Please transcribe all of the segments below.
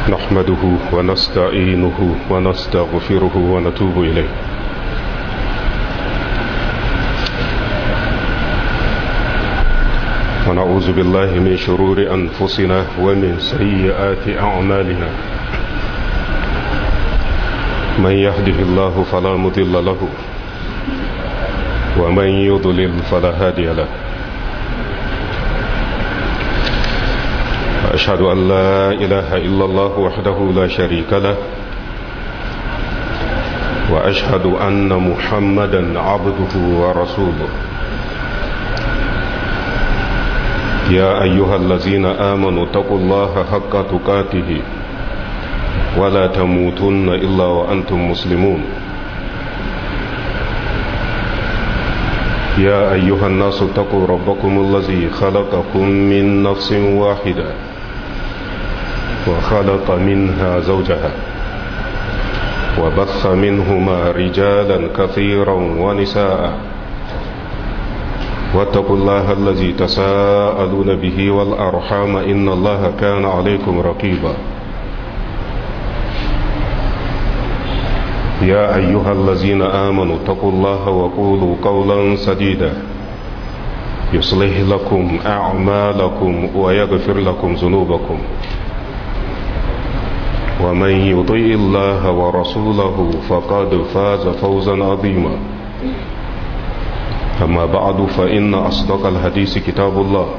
نحمده ونستعينه ونستغفره ونتوب إليه ونعوذ بالله من شرور أنفسنا ومن سيئات أعمالنا من يهده الله فلا مضل له ومن يضلل فلا هادي له وأشهد أن لا إله إلا الله وحده لا شريك له وأشهد أن محمدا عبده ورسوله يا أيها الذين آمنوا اتقوا الله حق تقاته ولا تموتن إلا وأنتم مسلمون يا أيها الناس اتقوا ربكم الذي خلقكم من نفس واحدة وخلق منها زوجها وبث منهما رجالا كثيرا ونساء واتقوا الله الذي تساءلون به والأرحام إن الله كان عليكم رقيبا يا أيها الذين آمنوا اتقوا الله وقولوا قولا سديدا يصلح لكم أعمالكم ويغفر لكم ذنوبكم ومن يطيء الله ورسوله فقد فاز فوزا عظيما أما بعد فإن أصدق الحديث كتاب الله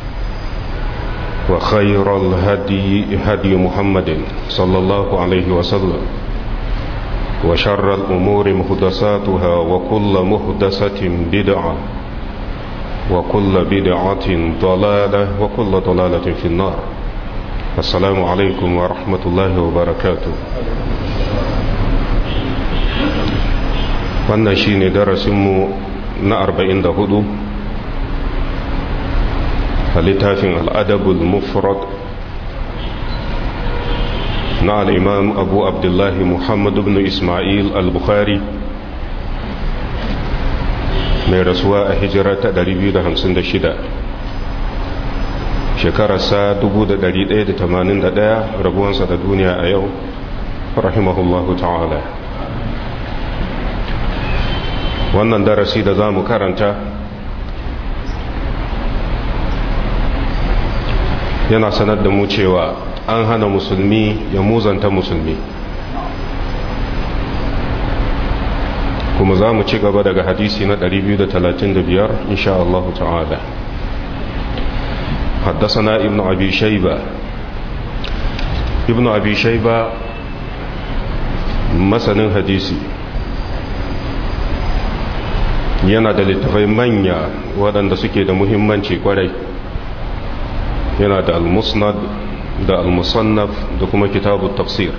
وخير الهدي هدي محمد صلى الله عليه وسلم وشر الأمور مهدساتها وكل مهدسة بدعة وكل بدعة ضلالة وكل ضلالة في النار السلام عليكم ورحمة الله وبركاته wannan shine darasinmu na 44 a littafin al'adabul mufrad na al'imam abu abdullahi muhammad ibn ismail al-bukhari mai rasuwa a hijira ta 256 shekararsa 1181 rabuwansa da duniya a yau rahimahullahu ta'ala wannan darasi da za mu karanta yana sanar da mu cewa an hana musulmi ya muzanta musulmi kuma za mu ci gaba daga hadisi na 235 insha Allah ta'ala حدثنا ابن أبي شيبة ابن أبي شيبة مثلا حديثي yana da littafai manya waɗanda suke da muhimmanci kwarai yana da al-musnad da al-musannaf da kuma kitabu tafsir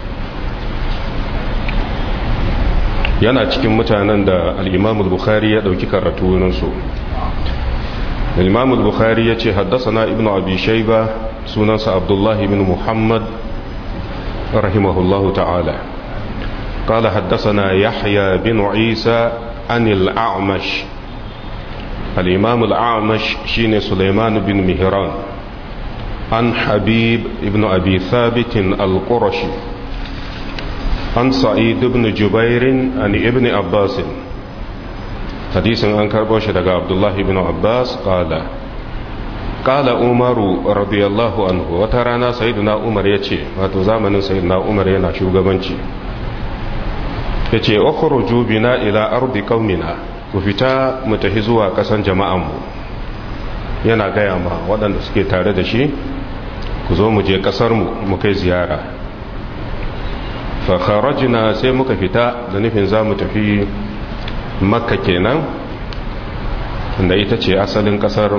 yana cikin mutanen da al-imam al-bukhari ya ɗauki karatu wurinsu al-imam al-bukhari ya ce haddasa ibnu abi shaiba sunansa abdullahi ibn muhammad rahimahullahu ta'ala قال حدثنا يحيى بن عيسى عن الأعمش الإمام الأعمش شين سليمان بن مهران عن حبيب بن أبي ثابت القرشي عن سعيد بن جبير عن ابن عباس حديث عن كربوش عبد الله بن عباس قال قال عمر رضي الله عنه وترانا سيدنا عمر يتي واتو زمن سيدنا عمر yana shugabanci ya ce ukhruju bina ila ardi qaumina ku fita mu tafi zuwa kasan jama'anmu yana gaya ma waɗanda suke tare da shi ku zo mu je kasar mu mu kai ziyara fa kharajna sai muka fita da nufin za mu tafi makka kenan da ita ce asalin kasar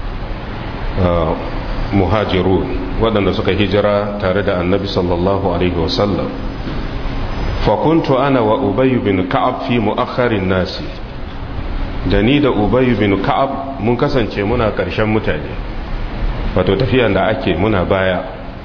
muhajiru waɗanda suka hijira tare da annabi sallallahu alaihi wasallam fakuntu ana wa ubayu bin ka'ab fi mu'akharin nasi da ni da ubayu bin ka'ab mun kasance muna ƙarshen mutane wato tafiyan da ake muna baya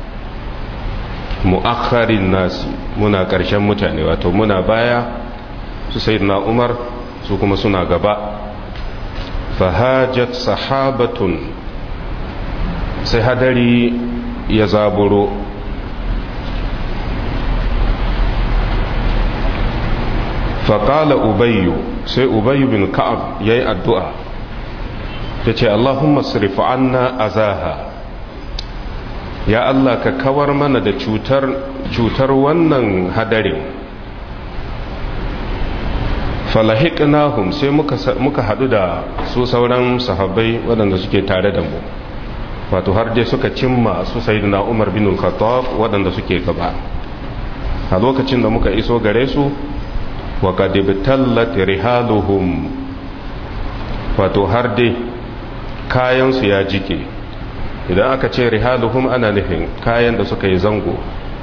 mu'akharin nasi muna ƙarshen mutane wato muna baya su sayyidina umar su kuma suna gaba fahajat sahabatun sai hadari ya zaburo faƙala ubayyu sai ubayyu bin ka'ab ya yi addu'a ta ce allahumma sirifu anna azaha ya Allah ka kawar mana da cutar cutar wannan hadarin falahiqnahum sai muka muka hadu da su sauran sahabbai waɗanda suke tare da mu wato har dai suka cimma su sayyidina Umar bin al-Khattab waɗanda suke gaba a lokacin da muka iso gare su wa qad ibtallat rihaluhum wato har dai kayan su ya jike idan aka ce rihaluhum ana nufin kayan da suka yi zango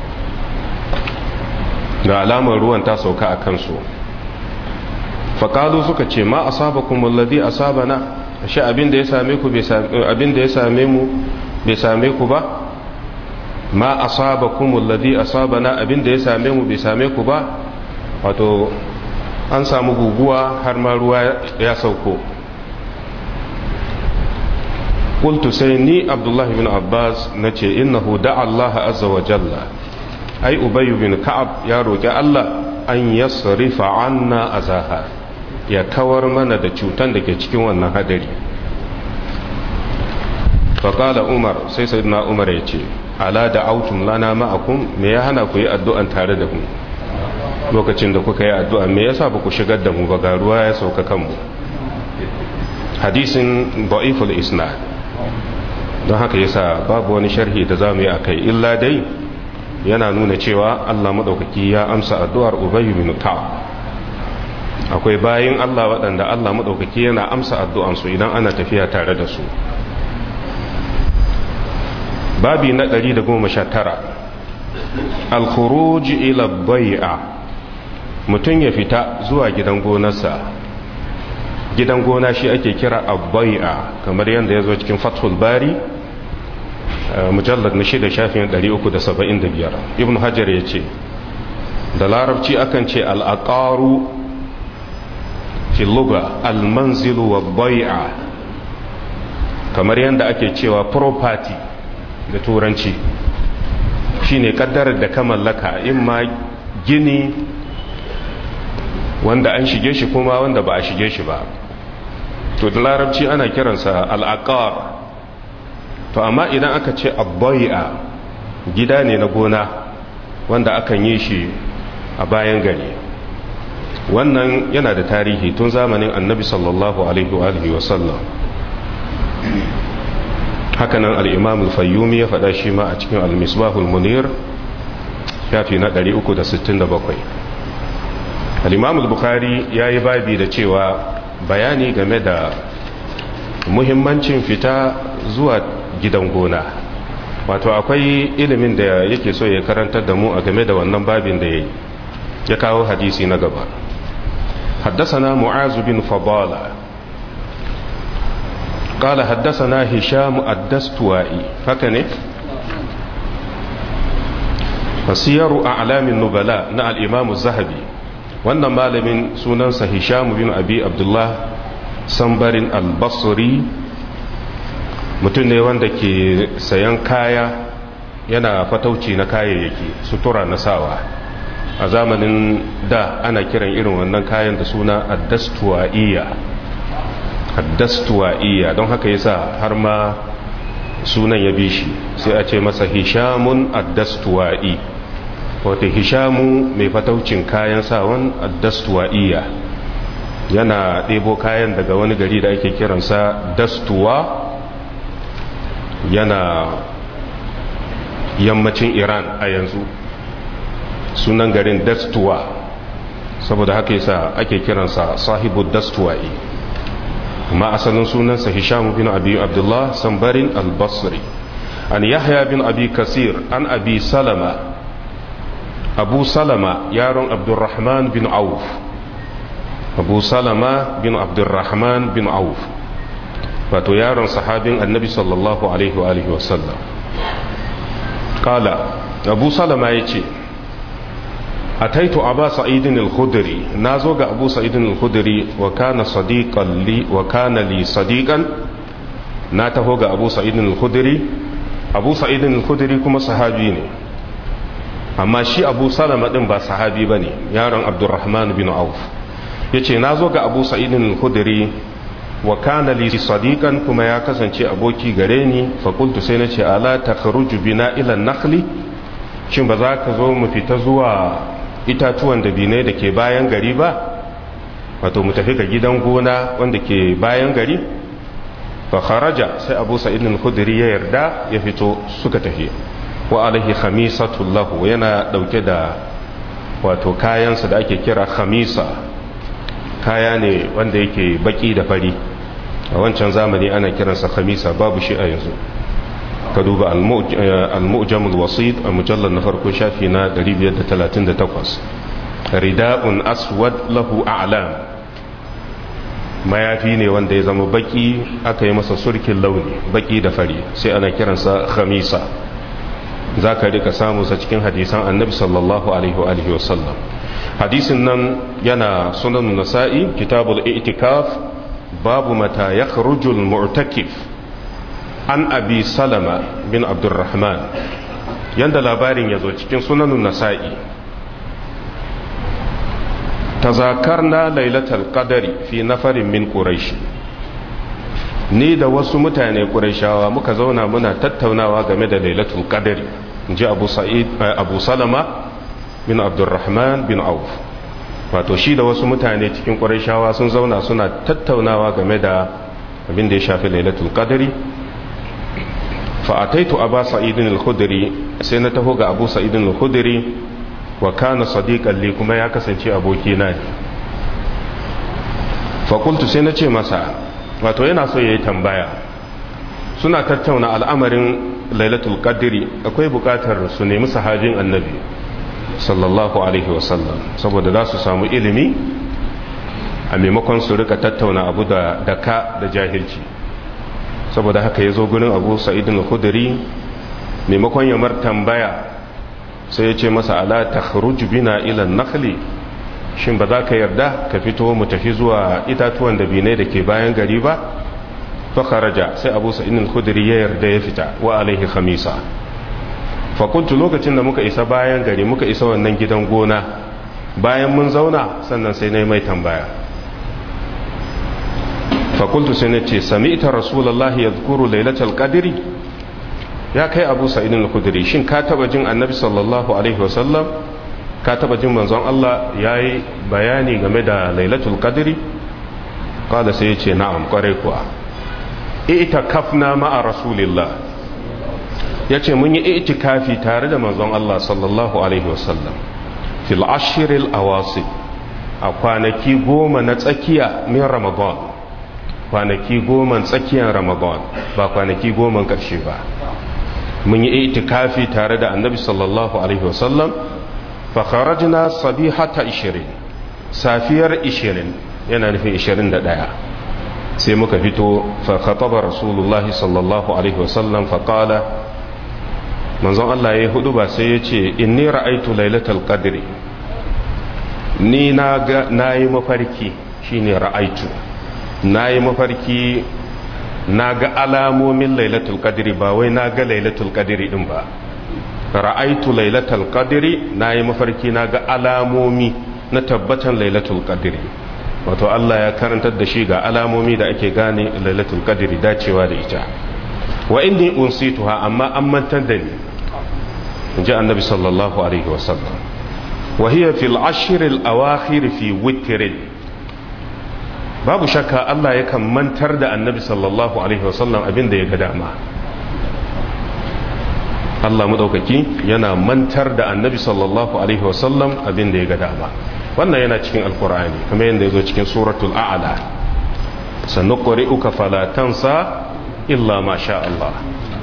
ga alamar ruwan ta sauka a kansu faƙalu suka ce ma asaba kuma ladi asaba na shi abinda ya same ku abinda ya same mu bai same ku ba ma asaba kuma ladi asaba na abinda ya same mu bai same ku ba wato an samu guguwa har ma ruwa ya sauko قلت سيني عبد الله بن عباس نتي إنه دعا الله عز وجل أي أبي بن كعب يا رجاء الله أن يصرف عنا أزاها ya kawar mana da cutan da ke cikin wannan hadari faƙala umar sai sayyidina umar ya ce ala da autun lana ma'akum me ya hana ku yi addu'an tare da mu lokacin da kuka yi addu'a me yasa ba ku shigar da mu ba ga ruwa ya sauka kanmu hadisin da'iful isnad don haka yasa babu wani sharhi da za mu yi a kai illa dai yana nuna cewa allah maɗaukaki ya amsa addu'ar ubayu bin ka'ab akwai bayin Allah waɗanda Allah maɗaukaki yana amsa addu'ansu idan ana tafiya tare da su babi na 119 alkhuruji ila bai'a mutum ya fita zuwa gidan gonarsa gidan gona shi ake kira abbai'a kamar yadda ya zo cikin fathul bari mujallar na shida shafin 375 ibn hajar ya ce da larabci akan ce al'aƙaru fi luga almanzilu wa bai'a kamar yadda ake cewa property da turanci shine kaddarar da ka mallaka in ma gini wanda an shige shi kuma wanda ba a shige shi ba to da larabci ana kiransa al'aqar to amma idan aka ce abbai'a gida ne na gona wanda akan yi shi a bayan gari wannan yana da tarihi tun zamanin annabi sallallahu alaihi wa alihi wasallam hakanan al-imam al-fayyumi ya faɗa shi ma a cikin al-misbahul munir shafi na 367 al-imam al-bukhari yayi babi da cewa bayani game da muhimmancin fita zuwa gidan gona wato akwai ilimin da yake so ya karantar da mu a game da wannan babin da yayi ya kawo hadisi na gaba حدثنا معاذ بن فضالة قال حدثنا هشام الدستوائي فكنه فسير أعلام النبلاء نا الإمام الزهبي wannan malamin sunansa hisham bin abi abdullah sambarin albasri mutum ne wanda ke sayan kaya yana fatauci na kayayyaki sutura na sawa a zamanin da ana kiran irin wannan kayan da suna addastuwa'iyya addastuwa'iyya don haka yasa har ma sunan ya bi shi sai a ce masa hishamun addastuwa'i wata hishamu mai fataucin kayan sawan addastuwa'iyya yana ɗebo kayan daga wani gari da ake kiransa dastuwa yana yammacin iran a yanzu sunan garin dastuwa saboda haka yasa ake kiransa sahibu dastuwa'i amma asalin sunansa hisham bin abi abdullah sambarin al-basri an yahya bin abi kasir an abi salama abu salama yaron abdurrahman bin auf abu salama bin abdurrahman bin auf wato yaron sahabin annabi sallallahu alaihi wa alihi wasallam kala abu salama ya ce ataitu aba sa'idin al-khudri nazo ga abu sa'idin al-khudri wa kana sadiqan li wa kana li sadiqan na taho ga abu sa'idin al-khudri abu sa'idin al-khudri kuma sahabi ne amma shi abu salama din ba sahabi ba ne yaron abdurrahman bin auf ya ce na zo ga abu sa'idin hudiri wa kana li sadiqan kuma ya kasance aboki gare ni fakultu sai na ce ala ta kharuju bina ila nakhli shin ba za ka zo mu fita zuwa itatuwan da bine da ke bayan gari ba wato mu tafi ga gidan gona wanda ke bayan gari fa kharaja sai abu sa'id al-khudri ya yarda ya fito suka tafi wa alaihi khamisatu lahu yana dauke da wato kayansa da ake kira khamisa kaya ne wanda yake baki da fari a wancan zamani ana kiransa khamisa babu shi a yanzu ka duba al-mu'jam al-wasit a mujallar na farko shafi na 538 rida'un aswad lahu a'lam mayafi ne wanda ya zama baki aka yi masa surkin launi baki da fari sai ana kiransa khamisa za ka rika samu sa cikin hadisan annabi sallallahu alaihi wasallam hadisin nan yana sunan nasa'i kitabul i'tikaf babu mata ya kharujul mu'takif an abi salama bin abdurrahman yanda labarin ya zo cikin sunanun nasa'i tazakarna lailatul qadari fi nafarin min quraish ni da wasu mutane qurayshawa muka zauna muna tattaunawa game da lailatul qadari inji abu sa'id abu salama bin abdurrahman bin auf wato shi da wasu mutane cikin qurayshawa sun zauna suna tattaunawa game da abin da ya shafi lailatul qadari fa ataitu aba sa'idin al-khudri sai na taho ga abu sa'idin al-khudri wa kana sadiqan li kuma ya kasance abokina ne fakultu sai na ce masa wato yana so yayi tambaya suna tattauna al'amarin lailatul qadri akwai bukatar su nemi sahabin annabi sallallahu alaihi wasallam saboda za su samu ilimi a maimakon su rika tattauna abu da daka da jahilci saboda haka ya zo gurin abu sa'idin khudri maimakon ya mar tambaya sai ya ce masa ala ta bina ila nakhli shin ba za ka yarda ka fito mu tafi zuwa itatuwan da binai da ke bayan gari ba fa kharaja sai abu sa'id al-khudri ya yarda ya fita wa alaihi khamisa fa kuntu lokacin da muka isa bayan gari muka isa wannan gidan gona bayan mun zauna sannan sai nayi mai tambaya fa kuntu sai nace sami'ta rasulullahi yadhkuru lailatul qadri ya kai abu sa'id al-khudri shin ka taba jin annabi sallallahu alaihi wasallam ka taba jin manzon Allah yayi bayani game da lailatul qadri kada sai yace na'am kware kuwa itakafna ma'a rasulillah yace mun yi itikafi tare da manzon Allah sallallahu alaihi wasallam fil ashril awasib a kwanaki goma na tsakiya min ramadan kwanaki goma tsakiyar ramadan ba kwanaki goma karshe ba mun yi itikafi tare da annabi sallallahu alaihi wasallam fa kharajna sabihata 20 safiyar 20 yana nufin 21 sai muka fito fa khataba rasulullah sallallahu alaihi wasallam fa qala manzon Allah yayi hudu ba sai yace inni ra'aytu lailatal qadri ni na ga nayi mafarki shine ra'aytu nayi mafarki na ga alamomin lailatul qadri ba wai na ga lailatul qadri din ba ra'aitu lailatul qadri na yi mafarki na ga alamomi na tabbatan lailatul qadri wato Allah ya karantar da shi ga alamomi da ake gane lailatul qadri dacewa da ita wa inni unsituha amma an mantar da ni inji annabi sallallahu alaihi wasallam wa hiya fil ashr al awakhir fi witr babu shakka Allah yakan mantar da annabi sallallahu alaihi wasallam abin da ya ga dama Allah madaukaki yana mantar da annabi sallallahu alaihi wasallam abin da ya ga dama wannan yana cikin alkur'ani kuma yadda ya zo cikin suratul a'la sanuqri'uka fala tansa illa ma sha Allah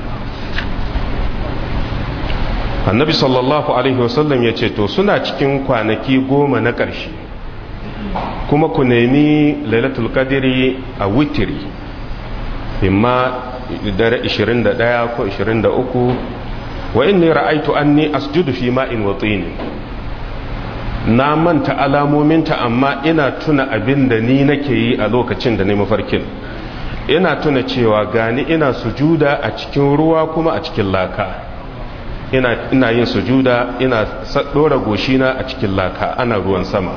annabi sallallahu alaihi wasallam ya ce to suna cikin kwanaki goma na ƙarshe kuma ku nemi lailatul qadri a witiri imma dare 21 ko 23 wa inni ra'aitu anni asjudu fi ma'in wa tin na manta alamominta amma ina tuna abin da ni nake yi a lokacin da ne mafarkin ina tuna cewa gani ina sujuda a cikin ruwa kuma a cikin laka ina ina yin sujuda ina dora goshina a cikin laka ana ruwan sama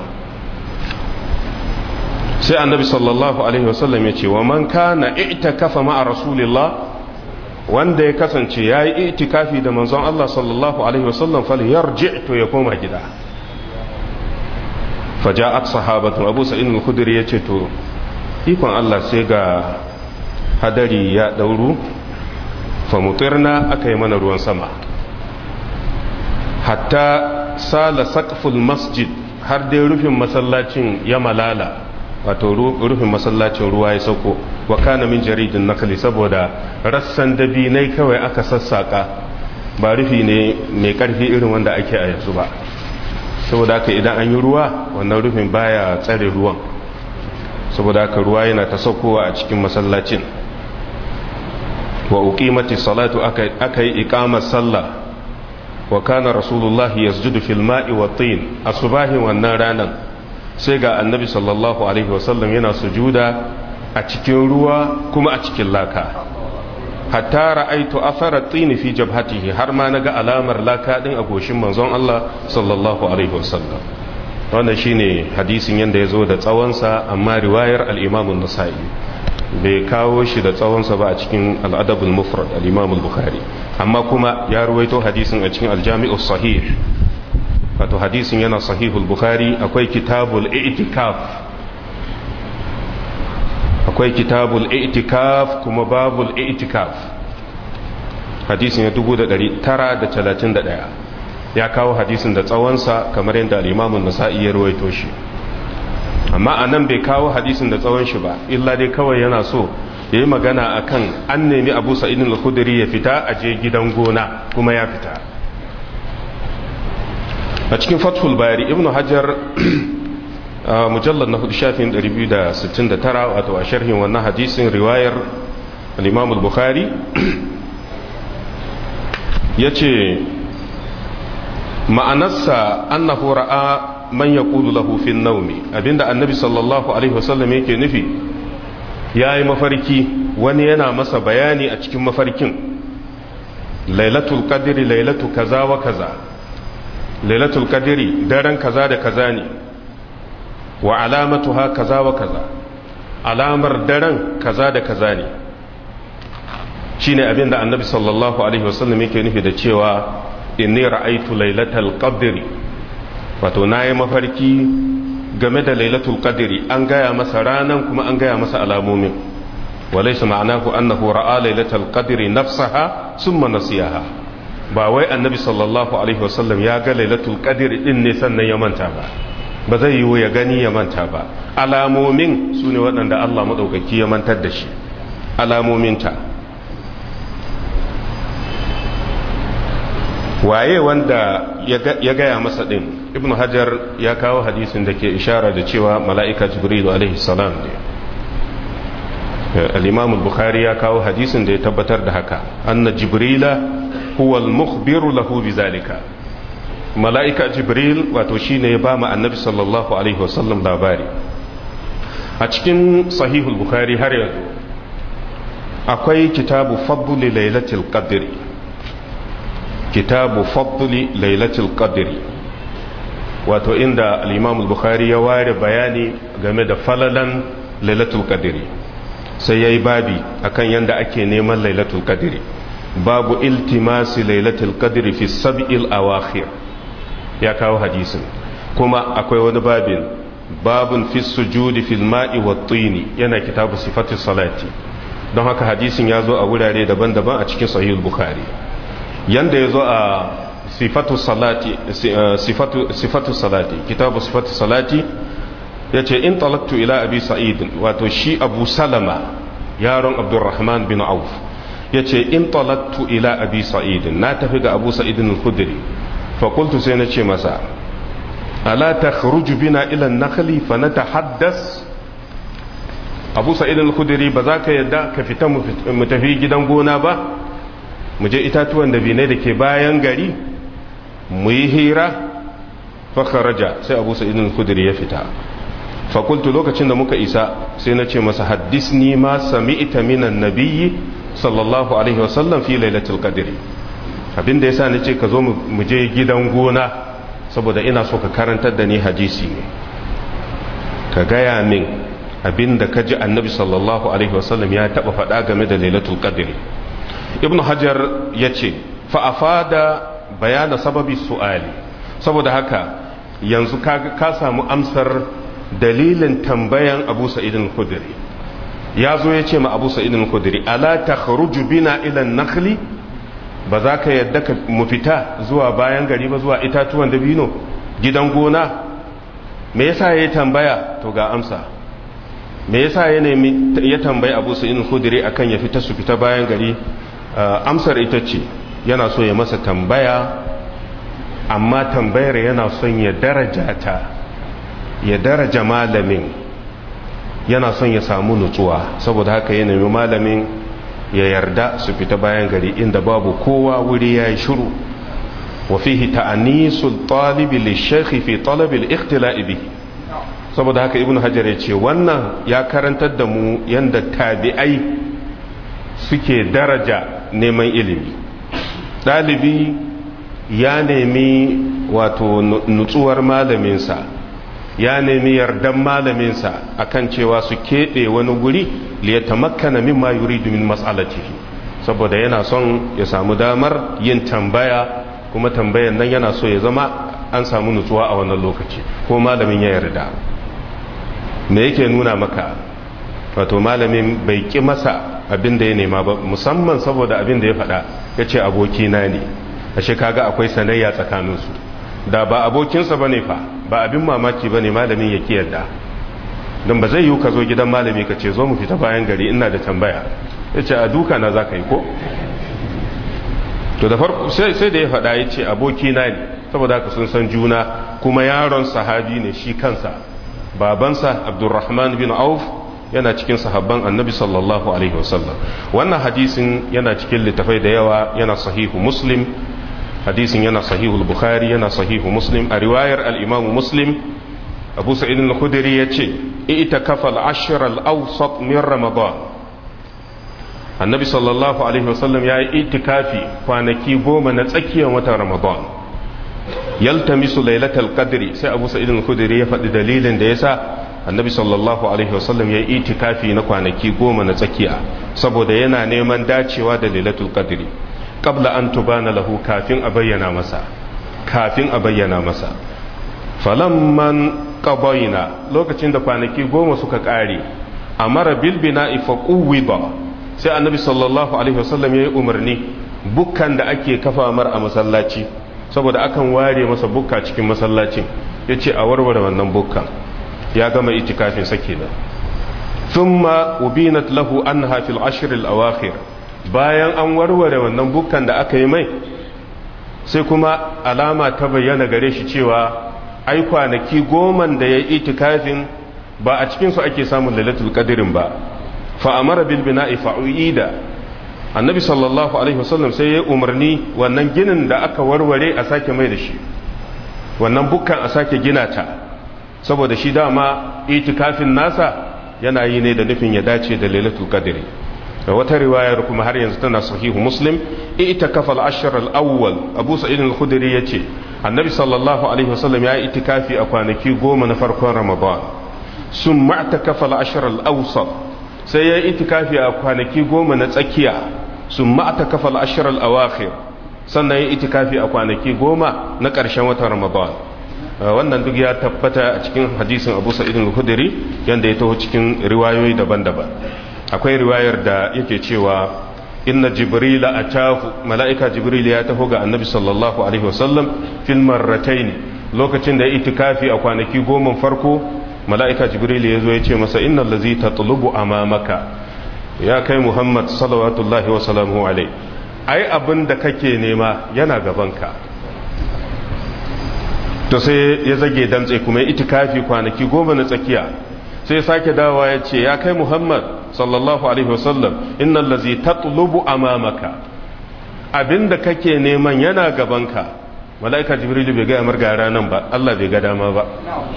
sai annabi sallallahu alaihi wasallam ya ce wa man kana i'takafa ma'a rasulillah wanda ya kasance yayi itikafi da manzon Allah sallallahu alaihi wasallam fal yarji to ya koma gida faja'at sahabatu abu sa'id al-khudri yace to ikon Allah sai ga hadari ya dauru fa mutirna akai mana ruwan sama hatta sala saqful masjid har dai rufin masallacin ya malala wato rufin masallacin ruwa ya sauko wa kana min jaridin nakali saboda rassan dabinai kawai aka sassaka ba rufi ne mai karfi irin wanda ake a yanzu ba saboda haka idan an yi ruwa wannan rufin baya tsare ruwan saboda haka ruwa yana ta saukowa a cikin masallacin wa uqimati salatu aka yi iqamar sallah wa kana rasulullahi yasjudu fil ma'i wa tin asubahin wannan ranan sai ga annabi sallallahu alaihi wasallam yana sujuda a cikin ruwa kuma a cikin laka hatta ra'aitu athara tin fi jabhatihi har ma naga alamar laka din a goshin manzon Allah sallallahu alaihi wasallam wannan shine hadisin yanda yazo da tsawonsa amma riwayar al-Imam an-Nasa'i bai kawo shi da tsawonsa ba a cikin al-Adab al-Mufrad al-Imam al-Bukhari amma kuma ya ruwaito hadisin a cikin al-Jami' sahih wato hadisin yana sahihul bukhari akwai kitabul i'tikaf akwai kitabul i'tikaf kuma babul i'tikaf hadisin ya 1931 ya kawo hadisin da tsawonsa kamar yadda al-imam an-nasa'i ya ruwaito shi amma anan bai kawo hadisin da tsawon shi ba illa dai kawai yana so yayi magana akan an nemi Abu Sa'id al-Khudri ya fita a je gidan gona kuma ya fita a cikin fathul bayari ibn hajar mujallar na hudu shafin 269 wato a sharhin wannan hadisin riwayar al-imam al-bukhari ya ce ma'anarsa annahu ra'a man yaqulu lahu fi naumi abinda annabi sallallahu alaihi wasallam yake nufi yayi mafarki wani yana masa bayani a cikin mafarkin lailatul qadri lailatu kaza wa kaza lailatul qadri daren kaza da kaza ne wa alamatuha kaza wa kaza alamar daren kaza da kaza ne shine abinda annabi sallallahu alaihi wasallam yake nufi da cewa inni ra'aytu lailatal qadri wato nayi mafarki game da lailatul qadri an gaya masa ranan kuma an gaya masa alamomin walaysa ma'anahu annahu ra'a lailatul qadri nafsaha summa nasiyaha ba wai annabi sallallahu alaihi wasallam ya ga lailatul qadri din ne sannan ya manta ba ba zai yiwu ya gani ya manta ba alamomin su ne waɗanda Allah maɗaukaki ya mantar da shi alamominta waye wanda ya gaya masa ɗin ibn hajar ya kawo hadisin da ke ishara da cewa mala'ika jibrilu alaihi salam ne al-imam bukhari ya kawo hadisin da ya tabbatar da haka anna jibrila huwa al-mukhbiru lahu bizalika mala'ika jibril wato shine ya ba mu annabi sallallahu alaihi wasallam labari a cikin sahihul bukhari har yanzu akwai kitabu fadli lailatul qadri kitabu fadli lailatul qadri wato inda al-imam al-bukhari ya ware bayani game da falalan lailatul qadri sai yayi babi akan yanda ake neman lailatul qadri babu iltimasi lailatul qadri fi sab'il awakhir ya kawo hadisin kuma akwai wani babin babun fi sujudi fil ma'i wa tini yana kitabu sifatu salati don haka hadisin ya zo a wurare daban-daban a cikin sahih bukhari yanda ya zo a sifatu salati sifatu sifatu salati kitabu sifatu salati yace in talaktu ila abi sa'id wato shi abu salama yaron abdurrahman bin auf yace in talaktu ila abi sa'id na tafi ga abu sa'id al-khudri فقلت سينتشي مساء ألا تخرج بنا إلى النخل فنتحدث أبو سعيد الخدري بذاك يدى كفتا متفي جدا قونا با مجي إتاتوا النبيني دكي باين غري ميهيرا فخرج سي أبو سعيد الخدري يفتا فقلت لوكا چند مكا إساء سينتشي مساء حدثني ما سمعت من النبي صلى الله عليه وسلم في ليلة القدر abinda yasa nace ka zo mu je gidan gona saboda ina so ka karantar da ni hadisi ne ka gaya min abinda ka ji annabi sallallahu alaihi wasallam ya taba faɗa game da lailatul qadri ibn hajar ya ce fa'afada bayana sababi su'ali saboda haka yanzu ka samu amsar dalilin tambayan abu sa'idin khudri ya zo ya ce ma abu sa'idin khudri ala ta bina ilan nakhli ba za ka yadda ka mu fita zuwa bayan gari ba zuwa itatuwan dabino gidan gona me yasa ya tambaya to ga amsa me yasa ya nemi ya tambayi abu sa'idin khudri akan ya fita su fita bayan gari amsar ita ce yana so ya masa tambaya amma tambayar yana son ya daraja ta ya daraja malamin yana son ya samu nutsuwa saboda haka ya nemi malamin ya yarda su fita bayan gari inda babu kowa wuri ya yi shiru wa fihi ta'anisul talibi lishakhi fi talabil ikhtila'i bihi saboda haka ibnu hajar ya ce wannan ya karantar da mu yanda tabi'ai suke daraja neman ilimi ɗalibi ya nemi wato nutsuwar malaminsa ya nemi yardan malaminsa akan cewa su keɓe wani guri liyata makana mimma yuridu min mas'alatihi saboda yana son ya samu damar yin tambaya kuma tambayan nan yana so ya zama an samu nutsuwa a wannan lokaci ko malamin ya yarda me yake nuna maka wato malamin bai ƙi masa abin da ya nema ba musamman saboda abin da ya faɗa ya ce abokina ne ashe kaga akwai sanayya tsakaninsu da ba abokinsa ba ne fa ba abin mamaki ba ne malamin ya ki yadda don ba zai yi ka zo gidan malami ka ce zo mu fita bayan gari ina da tambaya ya ce a duka na za ka yi ko to da farko sai da ya faɗa ya ce abokina ne saboda haka sun san juna kuma yaron sahabi ne shi kansa babansa abdurrahman bin auf yana cikin sahabban annabi sallallahu alaihi wasallam wannan hadisin yana cikin littafai da yawa yana sahihu muslim hadisin yana sahihu bukhari yana sahihu muslim a riwayar al-imamu muslim abu sa'id al-khudri yace ita kafal ashr al-awsat min ramadan annabi sallallahu alaihi wasallam ya yi itikafi kwanaki goma na tsakiyar watan ramadan yaltamisu lailatul qadri sai abu sa'id al-khudri ya faɗi dalilin da yasa annabi sallallahu alaihi wasallam ya yi itikafi na kwanaki goma na tsakiya saboda yana neman dacewa da lailatul qadri qabla an tubana lahu kafin a bayyana masa kafin a bayyana masa falamman qabaina lokacin da kwanaki goma suka kare amara bil bina'i fa quwwida sai annabi sallallahu alaihi wasallam ya yi umarni bukkan da ake kafa mar a masallaci saboda akan ware masa bukka cikin masallacin yace a warware wannan bukkan ya gama itikafin sake da thumma ubinat lahu anha fil ashr al awakhir bayan an warware wannan bukkan da aka yi mai sai kuma alama ta bayyana gare shi cewa ai kwanaki goman da ya yi itikafin ba a cikin su ake samun lailatul qadrin ba fa amara bil bina'i fa'uida annabi sallallahu alaihi wasallam sai ya umarni wannan ginin da aka warware a sake mai da shi wannan bukkan a sake gina ta saboda shi dama itikafin nasa yana yi ne da nufin ya dace da lailatul qadri da wata riwayar kuma har yanzu tana sahihu muslim itikafa al-ashr al-awwal abu sa'id al-khudri yace annabi sallallahu alaihi wasallam ya itikafi a kwanaki goma na farkon ramadan summa itikafa al-ashr al-awsat sai ya itikafi a kwanaki goma na tsakiya summa itikafa al-ashr al-awakhir sannan ya itikafi a kwanaki goma na ƙarshen watan ramadan wannan duk ya tabbata a cikin hadisin abu sa'id al-khudri yanda ya taho cikin riwayoyi daban-daban akwai riwayar da yake cewa inna jibrila atahu mala'ika jibril ya taho ga annabi sallallahu alaihi wasallam fil marratayn lokacin da ya itikafi a kwanaki goma farko mala'ika jibril ya zo ya ce masa innal ladzi tatlubu amamaka ya kai muhammad sallallahu wa salamu alaihi ai abin da kake nema yana gabanka to sai ya zage damtse kuma ya itikafi kwanaki goma na tsakiya sai ya sake dawa ya ce ya kai muhammad sallallahu alaihi wasallam innal ladzi tatlubu amamaka abinda kake neman yana gabanka malaika jibril bai ga marga ranan ba Allah bai ga dama ba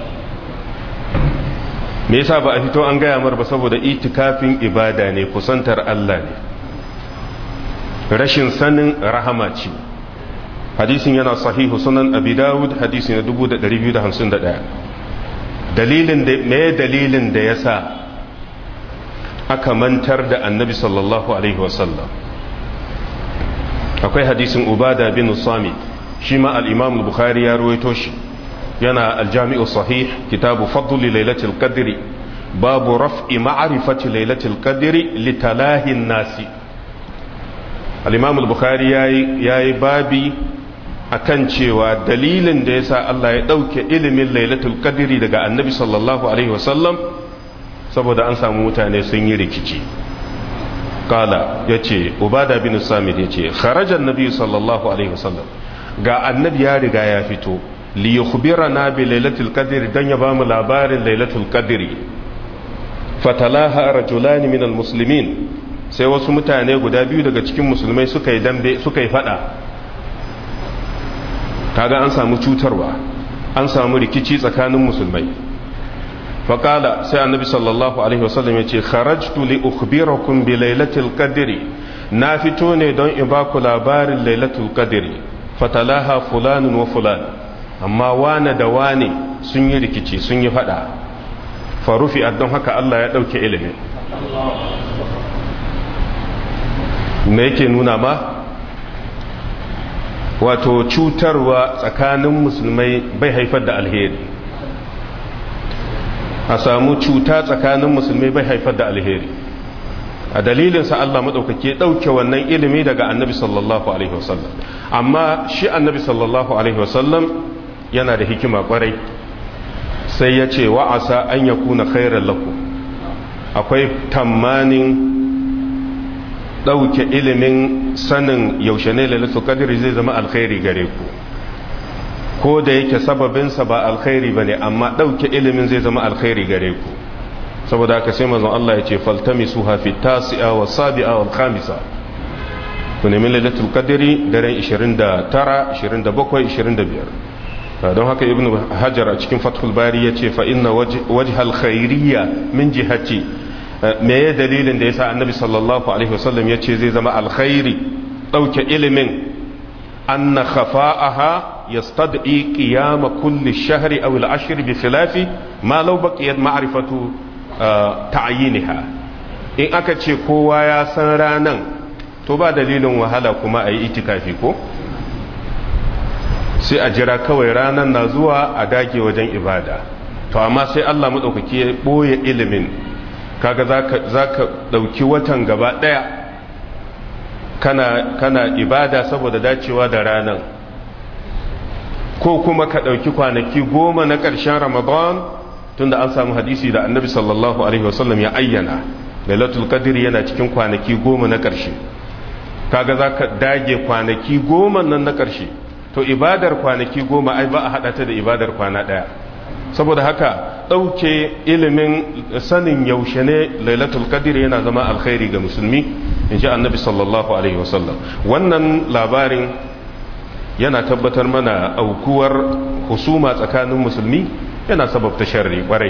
me yasa ba a fito an gaya mar ba saboda itikafin ibada ne kusantar Allah ne rashin sanin rahama ce hadisin yana sahihu sunan abi dawud hadisi na 2251 dalilin da me dalilin da yasa aka mantar da annabi sallallahu alaihi wasallam akwai hadisin ubada bin sami shi ma al-imam bukhari ya ruwaito shi yana al-jami'u sahih kitabu fadli lailatul qadri babu raf'i ma'rifati lailatul qadri litalahi nasi al-imam al-bukhari yayi yayi babi akan cewa dalilin da yasa Allah ya dauke ilimin lailatul qadri daga annabi sallallahu alaihi wasallam saboda an samu mutane sun yi rikici kala yace ubada bin samit yace kharaja annabi sallallahu alaihi wasallam ga annabi ya riga ya fito li yukhbirana bi lailatul qadri dan ya bamu labarin lailatul qadri fatalaha rajulani min almuslimin sai wasu mutane guda biyu daga cikin musulmai suka yi dambe suka yi fada kaga an samu cutarwa an samu rikici tsakanin musulmai faƙala sai annabi sallallahu alaihi wasallam ya ce kharajtu li ukhbirakum bi lailatul qadri na fito ne don in ba ku labarin lailatul qadri fatalaha fulanun wa fulan amma wane da wane sun yi rikici sun yi fada farufi don haka Allah ya dauke ilimin me yake nuna ma wato cutarwa tsakanin musulmai bai haifar da alheri a samu cuta tsakanin musulmai bai haifar da alheri a dalilinsa Allah maɗaukake ɗauke wannan ilimi daga annabi sallallahu alaihi wasallam amma shi annabi sallallahu alaihi wasallam yana da hikima ƙwarai sai ya ce wa'asa an ya kuna khairar laku akwai tamanin ɗauke ilimin sanin yaushe ne lalata kadiri zai zama alkhairi gare ku ko da yake sababinsa ba alkhairi ba ne amma ɗauke ilimin zai zama alkhairi gare ku saboda haka sai mazan Allah ya ce faltami su hafi tasi'a wa sabi'a wa khamisa ku nemi lailatul qadri daren 29 27 25 don haka ibnu hajar a cikin fathul bari ya ce fa inna wajhal khairiyya min jihati me ya dalilin da yasa annabi sallallahu alaihi wasallam ya ce zai zama alkhairi ɗauke ilimin anna khafa'aha يستدعي قيام كل الشهر أو العشر بخلاف ما لو بقيت معرفة تعيينها in aka ce kowa ya san ranan to ba dalilin wahala kuma a yi itikafi ko sai a jira kawai ranan na zuwa a dage wajen ibada to amma sai Allah maɗaukaki ya ɓoye ilimin kaga za ka ɗauki watan gaba ɗaya kana ibada saboda dacewa da ranan ko kuma ka ɗauki kwanaki goma na ƙarshen ramadan tunda an samu hadisi da annabi sallallahu alaihi wasallam ya ayyana lailatul qadr yana cikin kwanaki goma na ƙarshe kaga za ka dage kwanaki goma nan na ƙarshe to ibadar kwanaki goma ai ba a haɗa ta da ibadar kwana ɗaya saboda haka ɗauke ilimin sanin yaushe ne lailatul qadr yana zama alkhairi ga musulmi in ji annabi sallallahu alaihi wasallam wannan labarin yana tabbatar mana aukuwar husuma tsakanin musulmi yana sababta sharri kwarai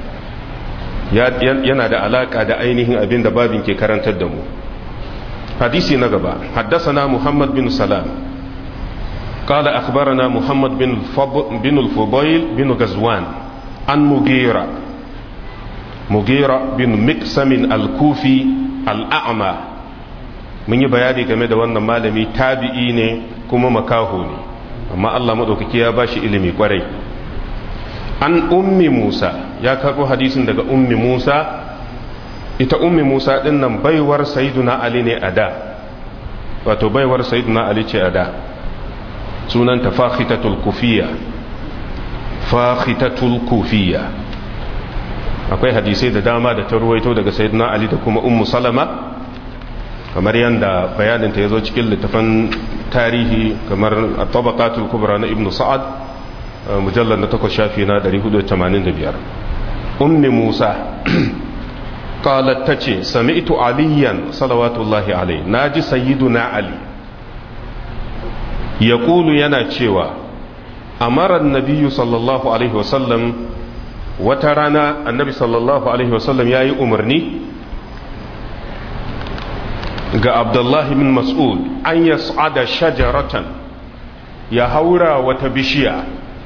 yana da alaka da ainihin abin da babin ke karantar da mu hadisi na gaba haddasana muhammad bin salam قال أخبرنا محمد بن بن الفضيل بن غزوان عن مغيرة مغيرة بن مكسم الكوفي الأعمى mun yi bayani game da wannan malami tabi'i ne kuma makaho ne amma Allah maɗaukaki ya bashi ilimi kwarai an ummi Musa ya karɓo hadisin daga ummi Musa ita ummi Musa ɗin nan baiwar sayyiduna Ali ne a da wato baiwar sayyiduna Ali ce a da sunanta fakhitatul kufiya fakhitatul kufiya akwai hadisai da dama da ta ruwaito daga sayyiduna Ali da kuma ummu Salama kamar yadda bayaninta ya zo cikin littafan tarihi kamar tabaqatul kubra na ibnu sa'ad mujallar na takwas shafi na 485 ummi musa qalat tace sami'tu aliyan salawatullahi alai naji sayyiduna ali yaqulu yana cewa amara an-nabiy sallallahu alaihi wasallam wata rana annabi sallallahu alaihi wasallam yayi umarni ga abdullahi bin mas'ud an yas'ada shajaratan ya haura wata bishiya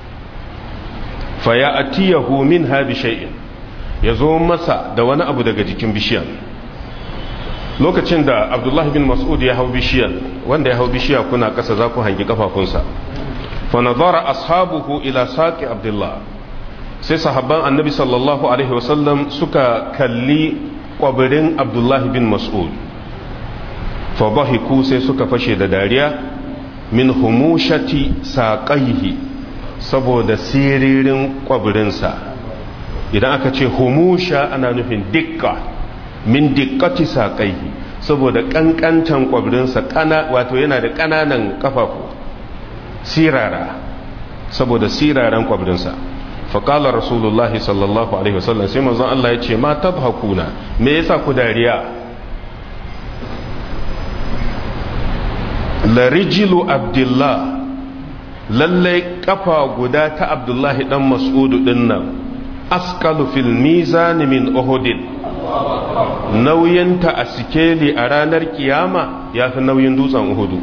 fa ya atiyahu min ha bi shay'in ya zo masa da wani abu daga jikin bishiyan lokacin da abdullahi bin mas'ud ya hau bishiyan wanda ya hau bishiya kuna ƙasa za ku hangi kafafunsa fa nazara ashabuhu ila saqi abdullah sai sahabban annabi sallallahu alaihi wasallam suka kalli kwabirin abdullahi bin mas'ud fa bahiku sai suka fashe da dariya min humushati saqaihi saboda siririn kwabirinsa idan aka ce humusha ana nufin dikka min dikkati saƙaihi saboda ƙanƙantan ƙwabirinsa wato yana da ƙananan ƙafafu sirara saboda siraran ƙwabirinsa faƙala rasulullahi sallallahu alaihi wasallam sai manzon Allah ya ce ma tabhakuna me yasa ku dariya larijilu abdullah lallai kafa guda ta abdullahi dan mas'udu dinnan askalu fil mizan min uhudin nauyinta a sikeli a ranar kiyama ya fi nauyin dutsen uhudu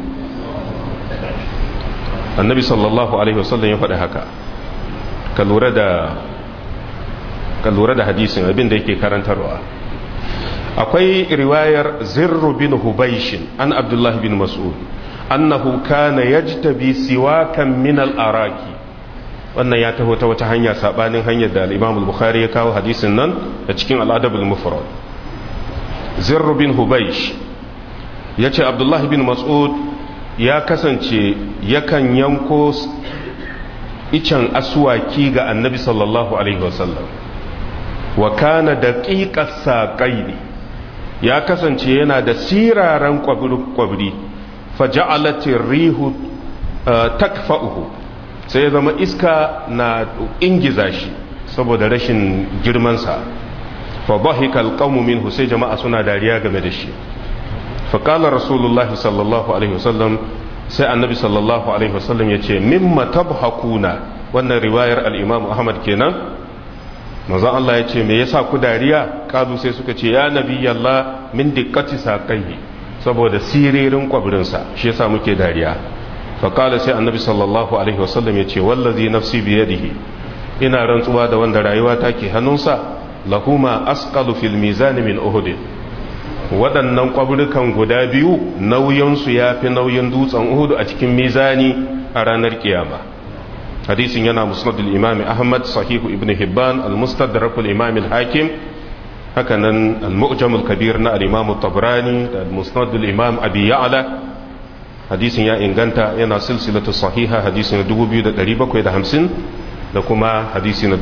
annabi sallallahu alaihi wasallam ya faɗi haka ka lura da ka lura da hadisin abin da yake karantarwa akwai riwayar zirru bin hubaishin an abdullah bin mas'ud annahu kana yajtabi siwakan min al-araki wannan ya taho ta wata hanya sabanin hanyar da al-Imam al-Bukhari ya kawo hadisin nan da cikin al-Adab al-Mufrad Zirr bin Hubaysh yace Abdullah bin Mas'ud ya kasance yakan yanko icen aswaki ga Annabi sallallahu alaihi wasallam wa kana daqiqas saqaini ya kasance yana da siraran kwabri faja'alatir rihu takfa'uhu sai ya zama iska na ingiza shi saboda rashin girmansa fa bahika alqawmu minhu sai jama'a suna dariya game da shi fa qala rasulullahi sallallahu alaihi wasallam sai annabi sallallahu alaihi wasallam yace mimma tabhakuna wannan riwayar al-imam ahmad kenan manzon Allah yace me yasa ku dariya kazu sai suka ce ya nabiyallah min diqqati saqaihi saboda siririn kwabrinsa shi yasa muke dariya faƙala sai annabi sallallahu alaihi wasallam ya ce wallazi nafsi biyadihi ina rantsuwa da wanda rayuwa take hannunsa lahuma asqalu fil mizani min uhud waɗannan ƙwabrukan guda biyu nauyinsu ya fi nauyin dutsen uhud a cikin mizani a ranar kiyama hadisin yana musnadul imami ahmad sahihu ibn hibban al-mustadrak al-imam al-hakim haka nan al-mu'jam al-kabir na al-imam tabrani da al-musnadul imam abi ya'la hadisin ya inganta yana silsilatu sahiha hadisi na 2750 da kuma hadisi na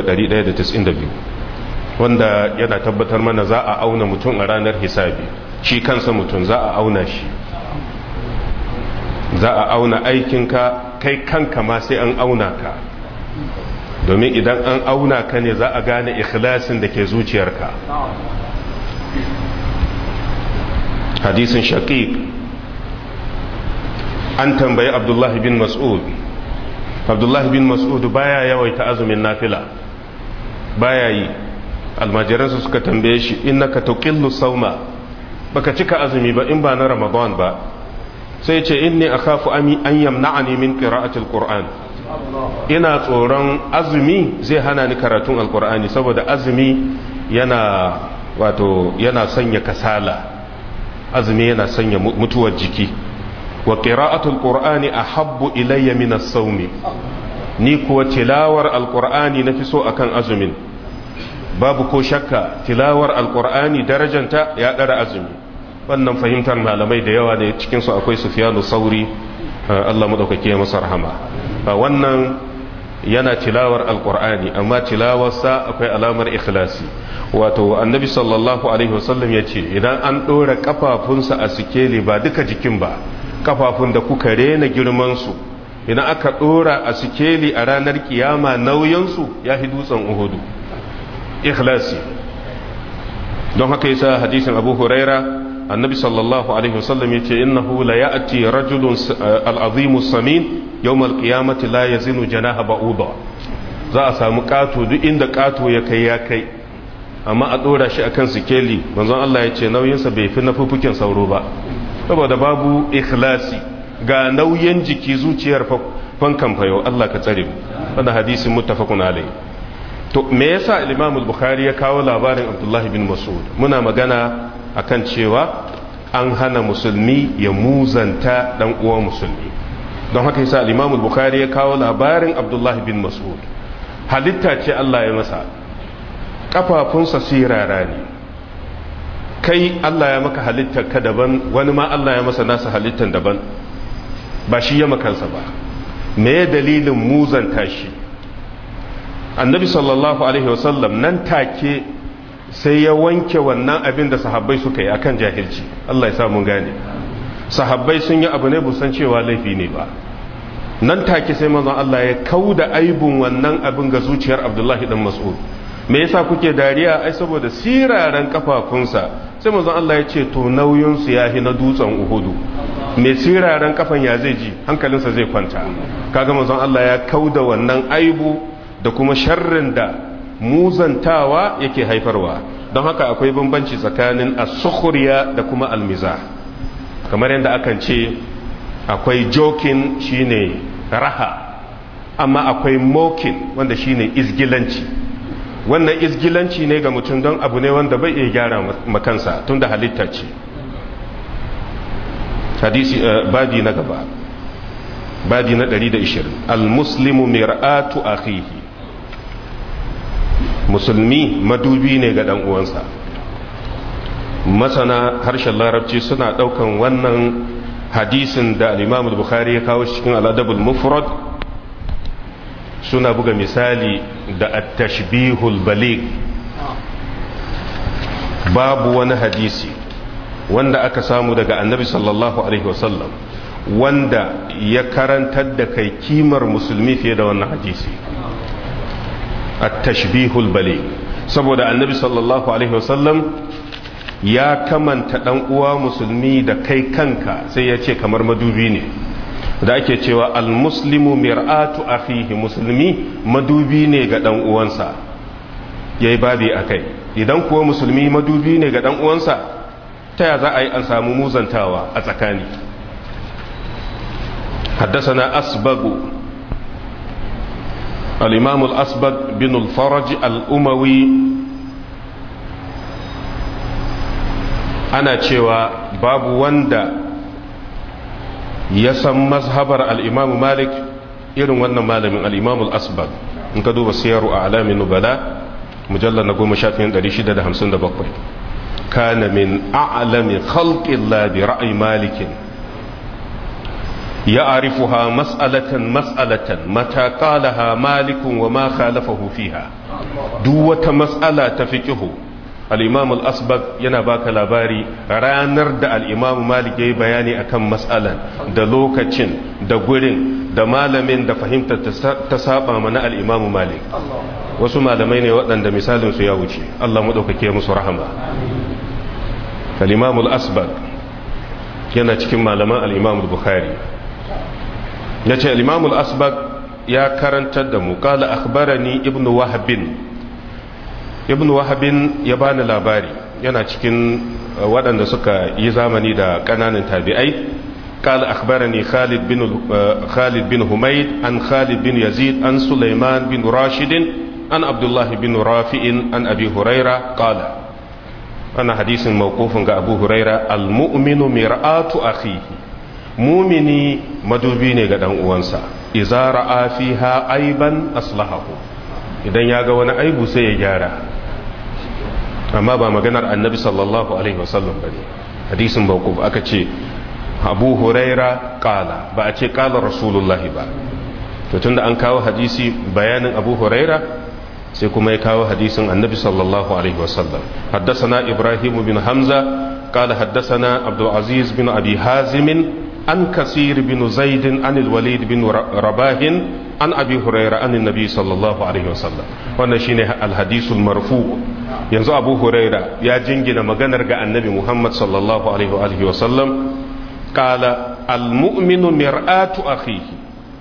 3192 wanda yana tabbatar mana za a auna mutum a ranar hisabi shi kansa mutum za a auna shi za a auna aikinka kai kanka ma sai an auna ka domin idan an auna ka ne za a gane ikhlasin da ke zuciyarka hadisin shaqiq an tambayi abdullahi bin mas'ud abdullahi bin mas'ud baya yawaita azumin nafila baya yi almajiransa suka tambaye shi innaka tuqillu sauma baka cika azumi ba in ba na ramadan ba sai ce inni akhafu ami an yamna'ani min qira'ati alquran ina tsoron azumi zai hana ni karatun alqur'ani saboda azumi yana wato yana sanya kasala azumi yana sanya mutuwar jiki wa qira'atul qur'ani ahabbu ilayya min as-sawm ni kuwa tilawar alqur'ani nafi so akan azumin babu ko shakka tilawar alqur'ani darajanta ya dara azumi wannan fahimtar malamai da yawa da cikin su akwai sufyanu sauri Allah madaukake ya masa rahama wannan yana tilawar alqur'ani amma tilawarsa akwai alamar ikhlasi wato annabi sallallahu alaihi wasallam yace idan an dora kafafunsa a sikeli ba duka jikin ba kafafun da kuka rena girmansu idan aka dora a sikeli a ranar kiyama nauyinsu ya fi dutsen uhudu ikhlasi don haka yasa hadisin abu huraira annabi sallallahu alaihi wasallam ya ce innahu la ya'ti rajulun al'azimu samin yawmal qiyamati la yazinu janaha ba'uda za a samu kato duk inda kato ya kai ya kai amma a dora shi akan sikeli manzon Allah ya ce nauyinsa bai fi na fufukin sauro ba saboda babu ikhlasi ga nauyin jiki zuciyar fankan fayo Allah ka tsare mu wanda hadisin muttafaqun alai to me yasa al-Imam al-Bukhari ya kawo labarin Abdullah bin Mas'ud muna magana akan cewa an hana musulmi ya muzanta dan uwan musulmi don haka yasa al-Imam al-Bukhari ya kawo labarin Abdullah bin Mas'ud halitta ce Allah ya masa kafafunsa sirara ne kai Allah ya maka halittar ka daban wani ma Allah ya masa nasa halittar daban ba shi ya makansa ba me dalilin muzanta shi annabi sallallahu alaihi wasallam nan take sai ya wanke wannan abin da sahabbai suka yi akan jahilci Allah ya sa mun gane sahabbai sun yi abu ne busan cewa laifi ne ba nan take sai manzon Allah ya kauda aibun wannan abin ga zuciyar Abdullahi dan Mas'ud me yasa kuke dariya ai saboda siraran kafafunsa sai manzon Allah ya ce to nauyin su yahi na dutsen Uhudu me siraran kafan ya zai ji hankalinsa zai kwanta kaga manzon Allah ya kauda wannan aibu da kuma sharrin da muzantawa yake haifarwa don haka akwai bambanci tsakanin as-sukhriya da kuma al-mizah kamar yadda akan ce akwai jokin shine raha amma akwai mokin wanda shine izgilanci wannan izgilanci ne ga mutum don abu ne wanda bai iya gyara makansa tun da halitta ce hadisi badi na gaba badi na 120 al-muslimu mir'atu akhihi musulmi madubi ne ga dan uwansa masana harshen larabci suna daukan wannan hadisin da al-imam al-bukhari ya kawo cikin al-adabul mufrad suna buga misali da at-tashbihul baligh babu wani hadisi wanda aka samu daga annabi sallallahu alaihi wasallam wanda ya karantar da kai kimar musulmi fiye da wannan hadisi at-tashbihul baligh saboda annabi sallallahu alaihi wasallam ya kamanta dan uwa musulmi da kai kanka sai ya ce kamar madubi ne da ake cewa almuslimu mir'atu akhihi musulmi madubi ne ga dan uwansa yayi babi akai idan kuwa musulmi madubi ne ga dan uwansa ta ya za a yi an samu muzantawa a tsakani حدثنا أسبغ الإمام الأسبغ بن الفرج الأموي ana cewa babu wanda ya san mazhabar al'imamu malik irin wannan malamin al'imamu al'asbag in ka duba siyaru a alamin nubala mujallar na goma shafin 657 kana min a'alami khalqin bi ra'ayi malikin ya arifuha mas'alatan mas'alatan mata qalaha malikun wa ma khalafahu fiha duk wata mas'ala ta fiqhu al'imam al'asbag yana baka labari ranar da al'imam malik ya yi bayani akan matsalan da lokacin da gurin da malamin da fahimtar ta saba mana al'imam malik wasu malamai ne waɗanda misalinsu ya wuce Allah maɗaukake musu rahama al'imam al'asbag yana cikin malaman al'imam bukhari ya ce al'imam al'asbag ya karantar da mu ƙala akhbarani ibn wahabin ibn wahabin ya bani labari yana cikin waɗanda suka yi zamani da ƙananan tabi'ai قال أخبرني خالد بن خالد بن حميد عن خالد بن يزيد عن سليمان بن راشد عن عبد الله بن رافع عن أبي هريرة قال أنا حديث موقوف عن أبو هريرة المؤمن مرآة أخيه مؤمني مدوبين قد أنسى إذا رأى فيها عيبا أصلحه idan ya ga wani aibu sai ya gyara amma ba maganar annabi sallallahu alaihi wasallam ba ne hadisin bauku aka ce abu huraira kala ba a ce kala rasulullahi ba to tunda an kawo hadisi bayanin abu huraira sai kuma ya kawo hadisin annabi sallallahu alaihi wasallam haddasana ibrahim bin hamza kala haddasana abdulaziz bin abi hazimin an kasir bin zaidin an walid bin rabahin an abi huraira an nabi sallallahu alaihi wasallam wannan shine alhadisul marfu yanzu abu huraira ya jingina maganar ga annabi muhammad sallallahu alaihi wasallam qala almu'minu mir'atu akhihi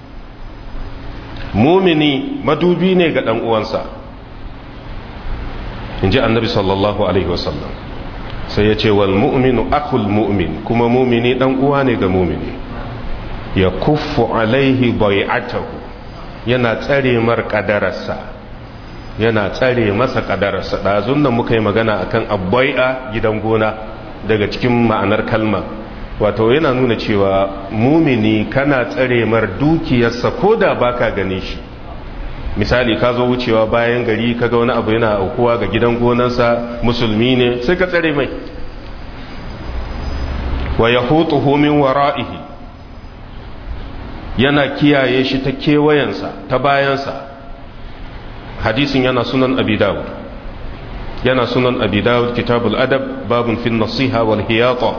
mumini madubi ne ga dan uwansa inji annabi sallallahu alaihi wasallam sai ya ce wal mu'minu akhul mu'min kuma mumini dan uwa ne ga mumini ya kuffu alaihi bai'atahu yana tsare mar kadararsa yana tsare masa kadararsa ɗazun nan muka yi magana akan abbai'a gidan gona daga cikin ma'anar kalma wato yana nuna cewa mumini kana tsare mar dukiyarsa ko da baka gane shi misali ka zo wucewa bayan gari kaga wani abu yana aukuwa ga gidan gonansa musulmi ne sai ka tsare mai wa yahutuhu min wara'ihi yana kiyaye shi ta kewayensa ta bayansa hadisin yana sunan abi dawud yana sunan abi dawud kitabul adab babun fin nasiha wal hiyata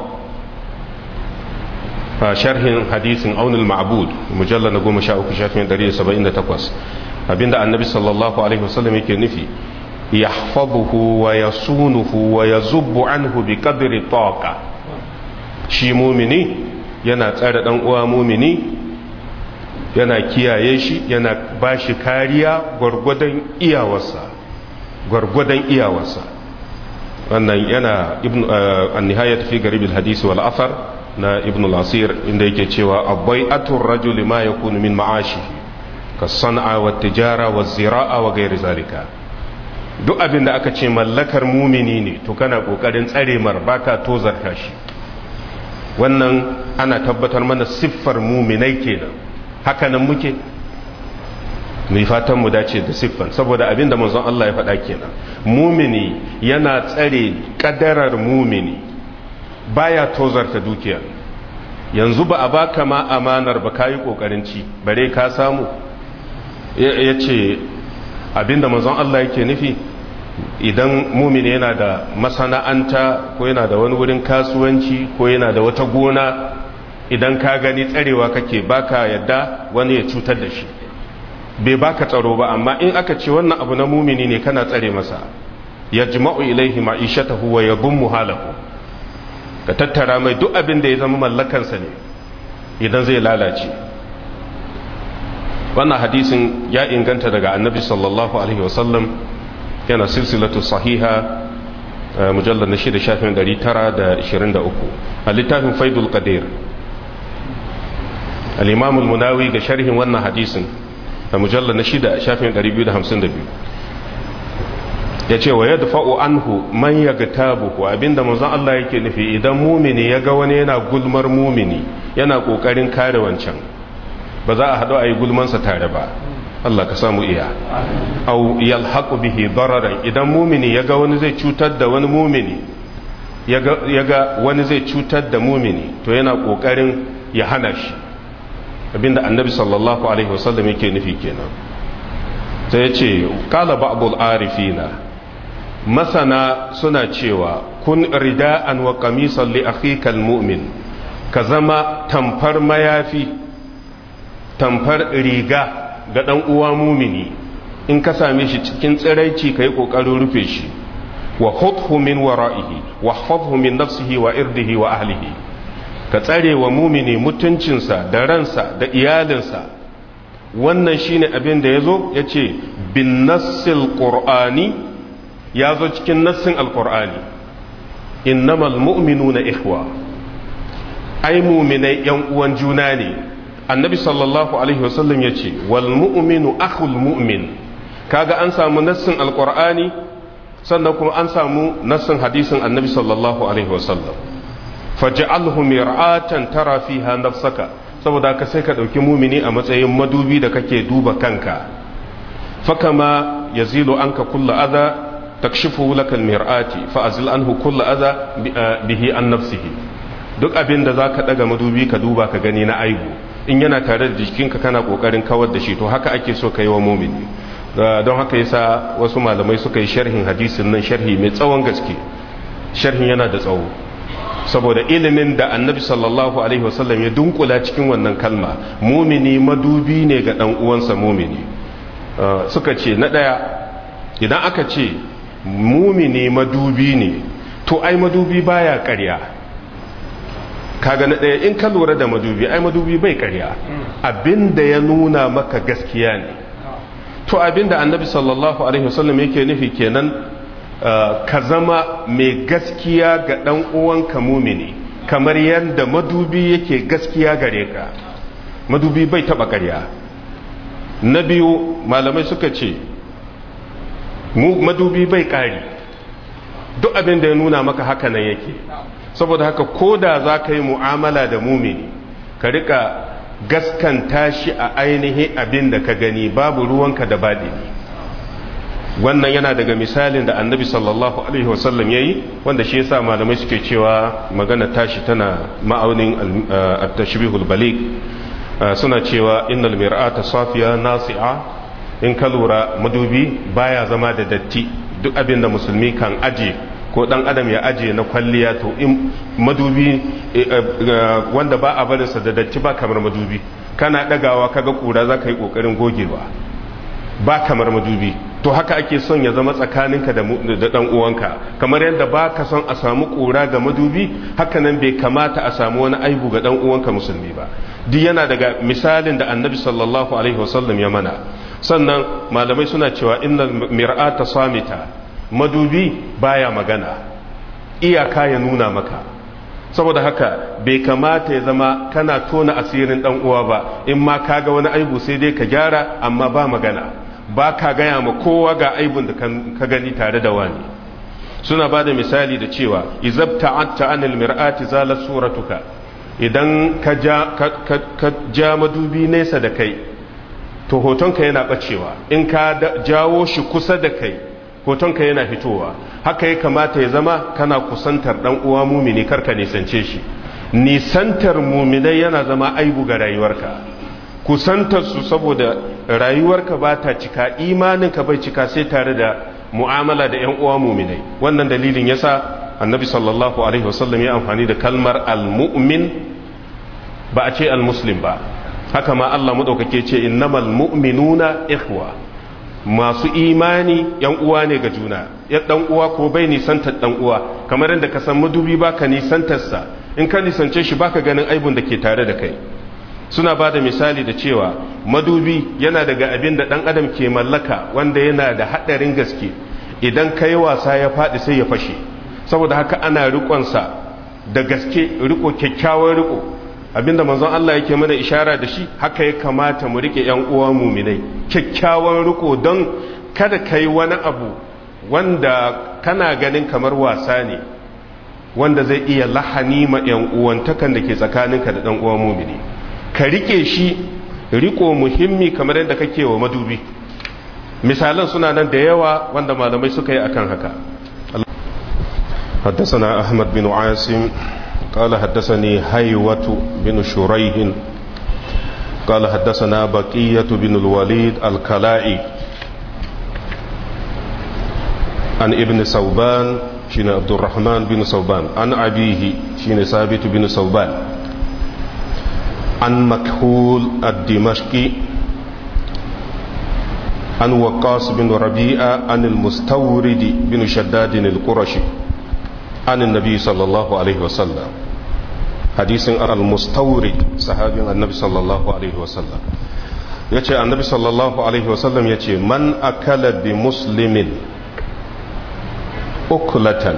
sharhin hadisin aunul ma'bud mujalla na goma sha uku shafin dari saba'in da takwas abinda annabi sallallahu alaihi wasallam yake nufi yahfazuhu wa yasunuhu wa yazubbu anhu bi qadri taqa shi mumini yana tsare dan uwa mumini yana kiyaye shi yana bashi kariya gwargwadon iyawarsa gwargwadon iyawarsa wannan yana ibn an-nihayat fi garib al-hadith wal athar na ibn al-asir inda yake cewa abbai'atur rajuli ma yakunu min ma'ashihi ka san'a wa tijara wa zira'a wa gairi zalika duk abin da aka ce mallakar mumini ne to kana kokarin tsare mar baka tozarta shi wannan ana tabbatar mana siffar muminai kenan haka nan muke mai fatan mu dace da siffan saboda abin da manzon Allah ya faɗa kenan mumini yana tsare kadarar mumini baya tozarta dukiya yanzu ba a baka ma amanar ba kayi kokarin ci bare ka samu ya ce abinda manzon Allah yake nufi idan mumini yana da masana'anta ko yana da wani wurin kasuwanci ko yana da wata gona idan ka gani tsarewa kake baka yadda wani ya cutar da shi bai baka tsaro ba amma in aka ce wannan abu na mumini ne kana tsare masa ya jima'u ilaihi ma'ishatahu wa yabun muhalahu ka tattara mai duk abin da ya zama mallakansa ne idan zai lalace wannan hadisin ya inganta daga annabi sallallahu alaihi wasallam yana silsilatu sahiha mujallar na shida shafin 923 a littafin faidul qadir al-imam al-munawi ga sharhin wannan hadisin a mujallar na shida shafin 252 ya ce wa ya dafa'u anhu man ya ga tabuku abinda manzon Allah yake nufi idan mumini ya ga wani yana gulmar mumini yana kokarin kare wancan ba za a haɗu a yi gulmansa tare ba Allah ka samu iya au yalhaqu bihi dararan idan mumini ya ga wani zai cutar da wani mumini ya ga wani zai cutar da mumini to yana kokarin ya hana shi abinda annabi sallallahu alaihi wasallam yake nufi kenan sai ya ce kala ba'dul arifina masana suna cewa kun rida'an wa qamisan li akhika almu'min ka zama tamfar mayafi tamfar riga ga dan uwa mumini in ka same shi cikin tsiraici kai kokarin rufe shi wa khudhu min wara'ihi wa hafadhu min nafsihi wa irdihi wa ahlihi ka tsare wa mumini mutuncinsa da ransa da iyalinsa wannan shine abin da yazo yace bin nassil qur'ani ya zo cikin nassin alkur'ani innamal mu'minuna ikhwa ai mu'minai yan uwan juna ne annabi sallallahu alaihi wasallam ya ce wal mu'minu akhul mu'min kaga an samu nassin alkur'ani sannan kuma an samu nassin hadisin annabi sallallahu alaihi wasallam faj'alhu mir'atan tara fiha nafsaka saboda ka sai ka dauki mumini a matsayin madubi da kake duba kanka fakama yazilu anka kullu adha takshifu lakal mir'ati fa azil anhu kull adha bihi an nafsihi duk abin da zaka daga madubi ka duba ka gani na aibu in yana tare da jikinka kana kokarin kawar da shi to haka ake so kai wa mu'mini don haka yasa wasu malamai suka yi sharhin hadisin nan sharhi mai tsawon gaske sharhin yana da tsawo saboda ilimin da annabi sallallahu alaihi wasallam ya dunkula cikin wannan kalma mumini madubi ne ga dan uwansa mumini suka ce na daya idan aka ce mumini madubi ne to ai madubi baya ƙarya kaga na ɗaya in ka lura da madubi ai madubi bai ƙarya abinda ya nuna maka gaskiya ne to abinda annabi sallallahu alaihi wasallam yake nufi kenan ka zama mai gaskiya ga ɗan uwanka mumini kamar yadda madubi yake gaskiya gare ka madubi bai taba ƙarya na biyu malamai suka ce madubi bai ƙari duk abin da ya nuna maka haka nan yake saboda haka ko da za ka yi mu'amala da mumini ka rika gaskanta shi a ainihin abin da ka gani babu ruwanka da baɗini wannan yana daga misalin da annabi sallallahu alaihi wasallam ya yi wanda shi yasa malamai suke cewa magana tashi tana ma'aunin at-tashbihul balik suna cewa innal mir'ata safiya nasi'a in ka lura madubi baya zama da datti duk abin da musulmi kan aje ko dan adam ya aje na kwalliya to in madubi wanda ba a barinsa da datti ba kamar madubi kana dagawa kaga kura za ka yi kokarin gogewa ba kamar madubi to haka ake son ya zama tsakaninka da dan uwanka kamar yadda ba ka son a samu kura ga madubi haka nan bai kamata a samu wani aibu ga dan uwanka musulmi ba duk yana daga misalin da annabi sallallahu alaihi wasallam ya mana sannan malamai suna cewa innal mir'ata samita madubi baya magana iyaka ya nuna maka saboda haka bai kamata ya zama kana tona asirin dan uwa ba in ma kaga wani aibu sai dai ka gyara amma ba magana ba ka gaya ma kowa ga aibun da ka gani tare da wani suna ba da misali da cewa izabta atta anil mir'ati zalat suratuka idan ka ja ka ja madubi nesa da kai to hotonka yana bacewa in ka jawo shi kusa da kai hotonka yana fitowa haka ya kamata ya zama kana kusantar dan uwa mumini karka nisance shi nisantar muminai yana zama aibu ga rayuwarka kusantar su saboda rayuwarka ba ta cika imaninka bai cika sai tare da mu'amala da yan uwa muminai wannan dalilin yasa annabi sallallahu alaihi wasallam ya amfani da kalmar al-mu'min ba a ce al-muslim ba haka ma Allah madaukake ce innamal mu'minuna ikhwa masu imani yan uwa ne ga juna ya dan uwa ko bai nisantar dan uwa kamar yadda ka san madubi baka nisantar sa in ka nisance shi baka ganin aibun da ke tare da kai suna ba da misali da cewa madubi yana daga abin da dan adam ke mallaka wanda yana da hadarin gaske idan kai wasa ya faɗi sai ya fashe saboda haka ana riƙonsa da gaske riko kyakkyawan riko abinda manzon Allah yake mana ishara da shi haka ya kamata mu rike yan uwa muminai kyakkyawan riko don kada kai wani abu wanda kana ganin kamar wasa ne wanda zai iya lahani ma yan uwantakan da ke tsakaninka da dan uwa mumini ka rike shi riko muhimmi kamar yadda kake wa madubi misalan suna nan da yawa wanda malamai suka yi akan haka حدثنا أحمد بن عاصم قال حدثني هيوة بن شريح قال حدثنا بقية بن الوليد الكلائي عن ابن صوبان شين عبد الرحمن بن صوبان عن أبيه شين ثابت بن صوبان عن مكحول الدمشقي عن وقاص بن ربيعة عن المستورد بن شداد القرشي عن النبي صلى الله عليه وسلم حديث المستورد صحابي النبي صلى الله عليه وسلم yace annabi sallallahu alaihi wasallam yace man akala bi muslimin ukulatan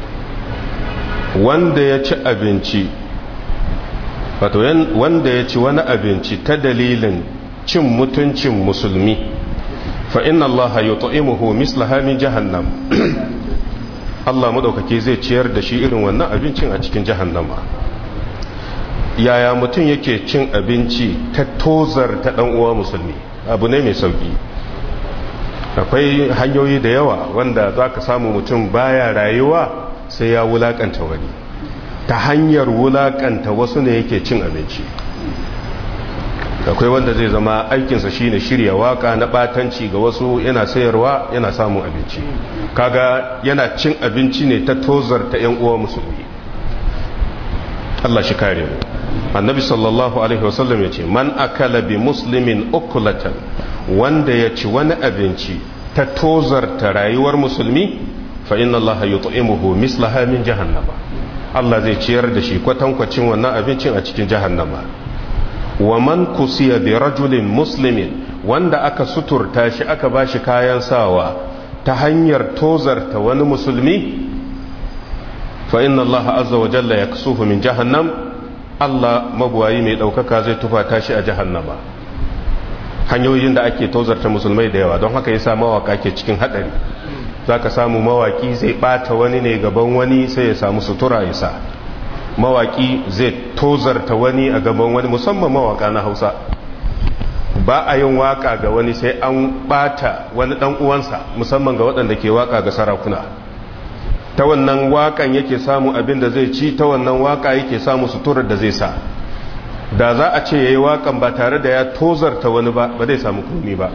wanda ya ci abinci wato wanda ya ci wani abinci ta dalilin cin mutuncin musulmi fa inna allaha yut'imuhu mislaha min jahannam Allah maɗaukaki zai ciyar da shi irin wannan abincin a cikin jahannama yaya mutum yake cin abinci ta tozar ta ɗan uwa musulmi abu ne mai sauƙi akwai hanyoyi da yawa wanda za ka samu mutum baya rayuwa sai ya wulaƙanta wani ta hanyar wulaƙanta wasu ne yake cin abinci akwai wanda zai zama aikinsa shine shirya waka na batanci ga wasu yana sayarwa yana samun abinci kaga yana cin abinci ne ta tozar ta yan uwa musulmi Allah shi kare mu annabi sallallahu alaihi wasallam ya ce man akala bi muslimin ukulatan wanda ya ci wani abinci ta tozar ta rayuwar musulmi fa inna Allah yut'imuhu mislaha min jahannama Allah zai ciyar da shi kwatankwacin wannan abincin a cikin jahannama wa man kusiya bi rajulin muslimin wanda aka suturta shi aka bashi kayan sawa ta hanyar tozarta wani musulmi fa inna Allah azza wa jalla yaksuhu min jahannam Allah mabuwayi mai ɗaukaka zai tufata shi a jahannama hanyoyin da ake tozarta musulmai da yawa don haka yasa mawaka ke cikin haɗari za ka samu mawaki zai ɓata wani ne gaban wani sai ya samu sutura ya sa mawaki zai tozarta wani a gaban wani musamman mawaka na hausa ba a yin waka ga wani sai an ɓata wani ɗan uwansa musamman ga waɗanda ke waka ga sarakuna ta wannan wakan yake samu abin da zai ci ta wannan waka yake samu suturar da zai sa da za a ce ya yi wakan ba tare da ya tozarta wani ba ba zai samu kuni ba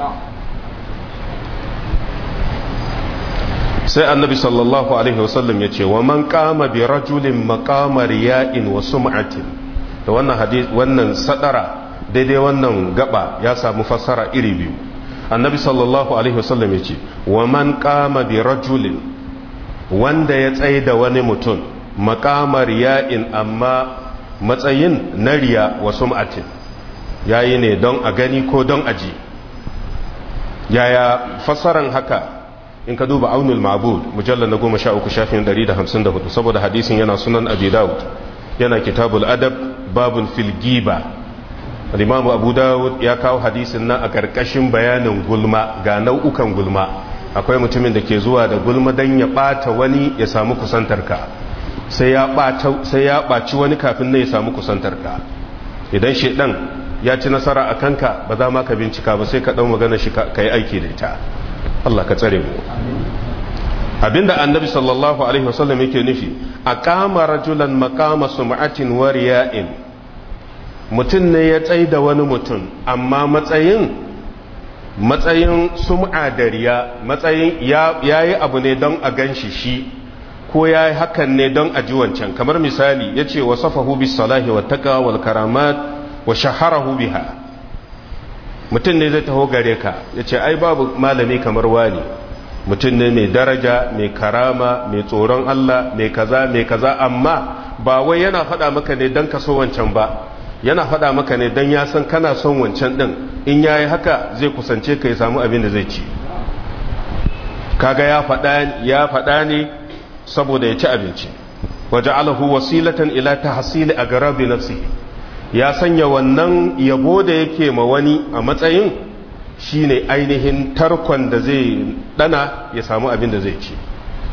sai annabi sallallahu alaihi wasallam ya ce wa man kama bi rajulin makamar ya'in wa sum'atin da wannan hadis wannan sadara daidai wannan gaba ya samu fassara iri biyu annabi sallallahu alaihi wasallam ya ce wa man kama bi rajulin wanda ya tsaye da wani mutum makamar ya'in amma matsayin na riya wa sum'atin yayi ne don a gani ko don aji yaya fassaran haka in ka duba aunul ma'bud mujallal na goma sha uku shafin 154 saboda hadisin yana sunan abi dawud yana kitabul adab babun fil giba al-imamu abu dawud ya kawo hadisin nan a karkashin bayanin gulma ga nau'ukan gulma akwai mutumin da ke zuwa da gulma dan ya bata wani ya samu kusantar ka sai ya bata sai ya baci wani kafin ne ya samu kusantar ka idan shedan ya ci nasara a kanka ba za ma ka bincika ba sai ka dau magana shi ka yi aiki da ita Allah ka tsare mu abinda annabi sallallahu alaihi wasallam yake nufi aqama rajulan maqama sum'atin wa riya'in mutum ne ya tsai da wani mutum amma matsayin matsayin sum'a da riya matsayin ya yi abu ne don a ganshi shi ko ya yi hakan ne don a ji wancan kamar misali ya ce wa safahu bis salahi wa taqa wal karamat wa shaharahu biha mutum ne zai taho gare ka ya ce ai babu malami kamar wani mutum ne mai daraja mai karama mai tsoron Allah mai kaza mai kaza amma ba wai yana faɗa maka ne don ka so wancan ba yana faɗa maka ne don ya san kana son wancan ɗin in ya yi haka zai kusance ka ya samu abin da zai ci kaga ya faɗa ne saboda ya ci abinci waje alahu wasilatan ila ta hasili a garabi nafsihi ya sanya wannan yabo da yake ma wani a matsayin shine ainihin tarkon da zai dana ya samu abin da zai ci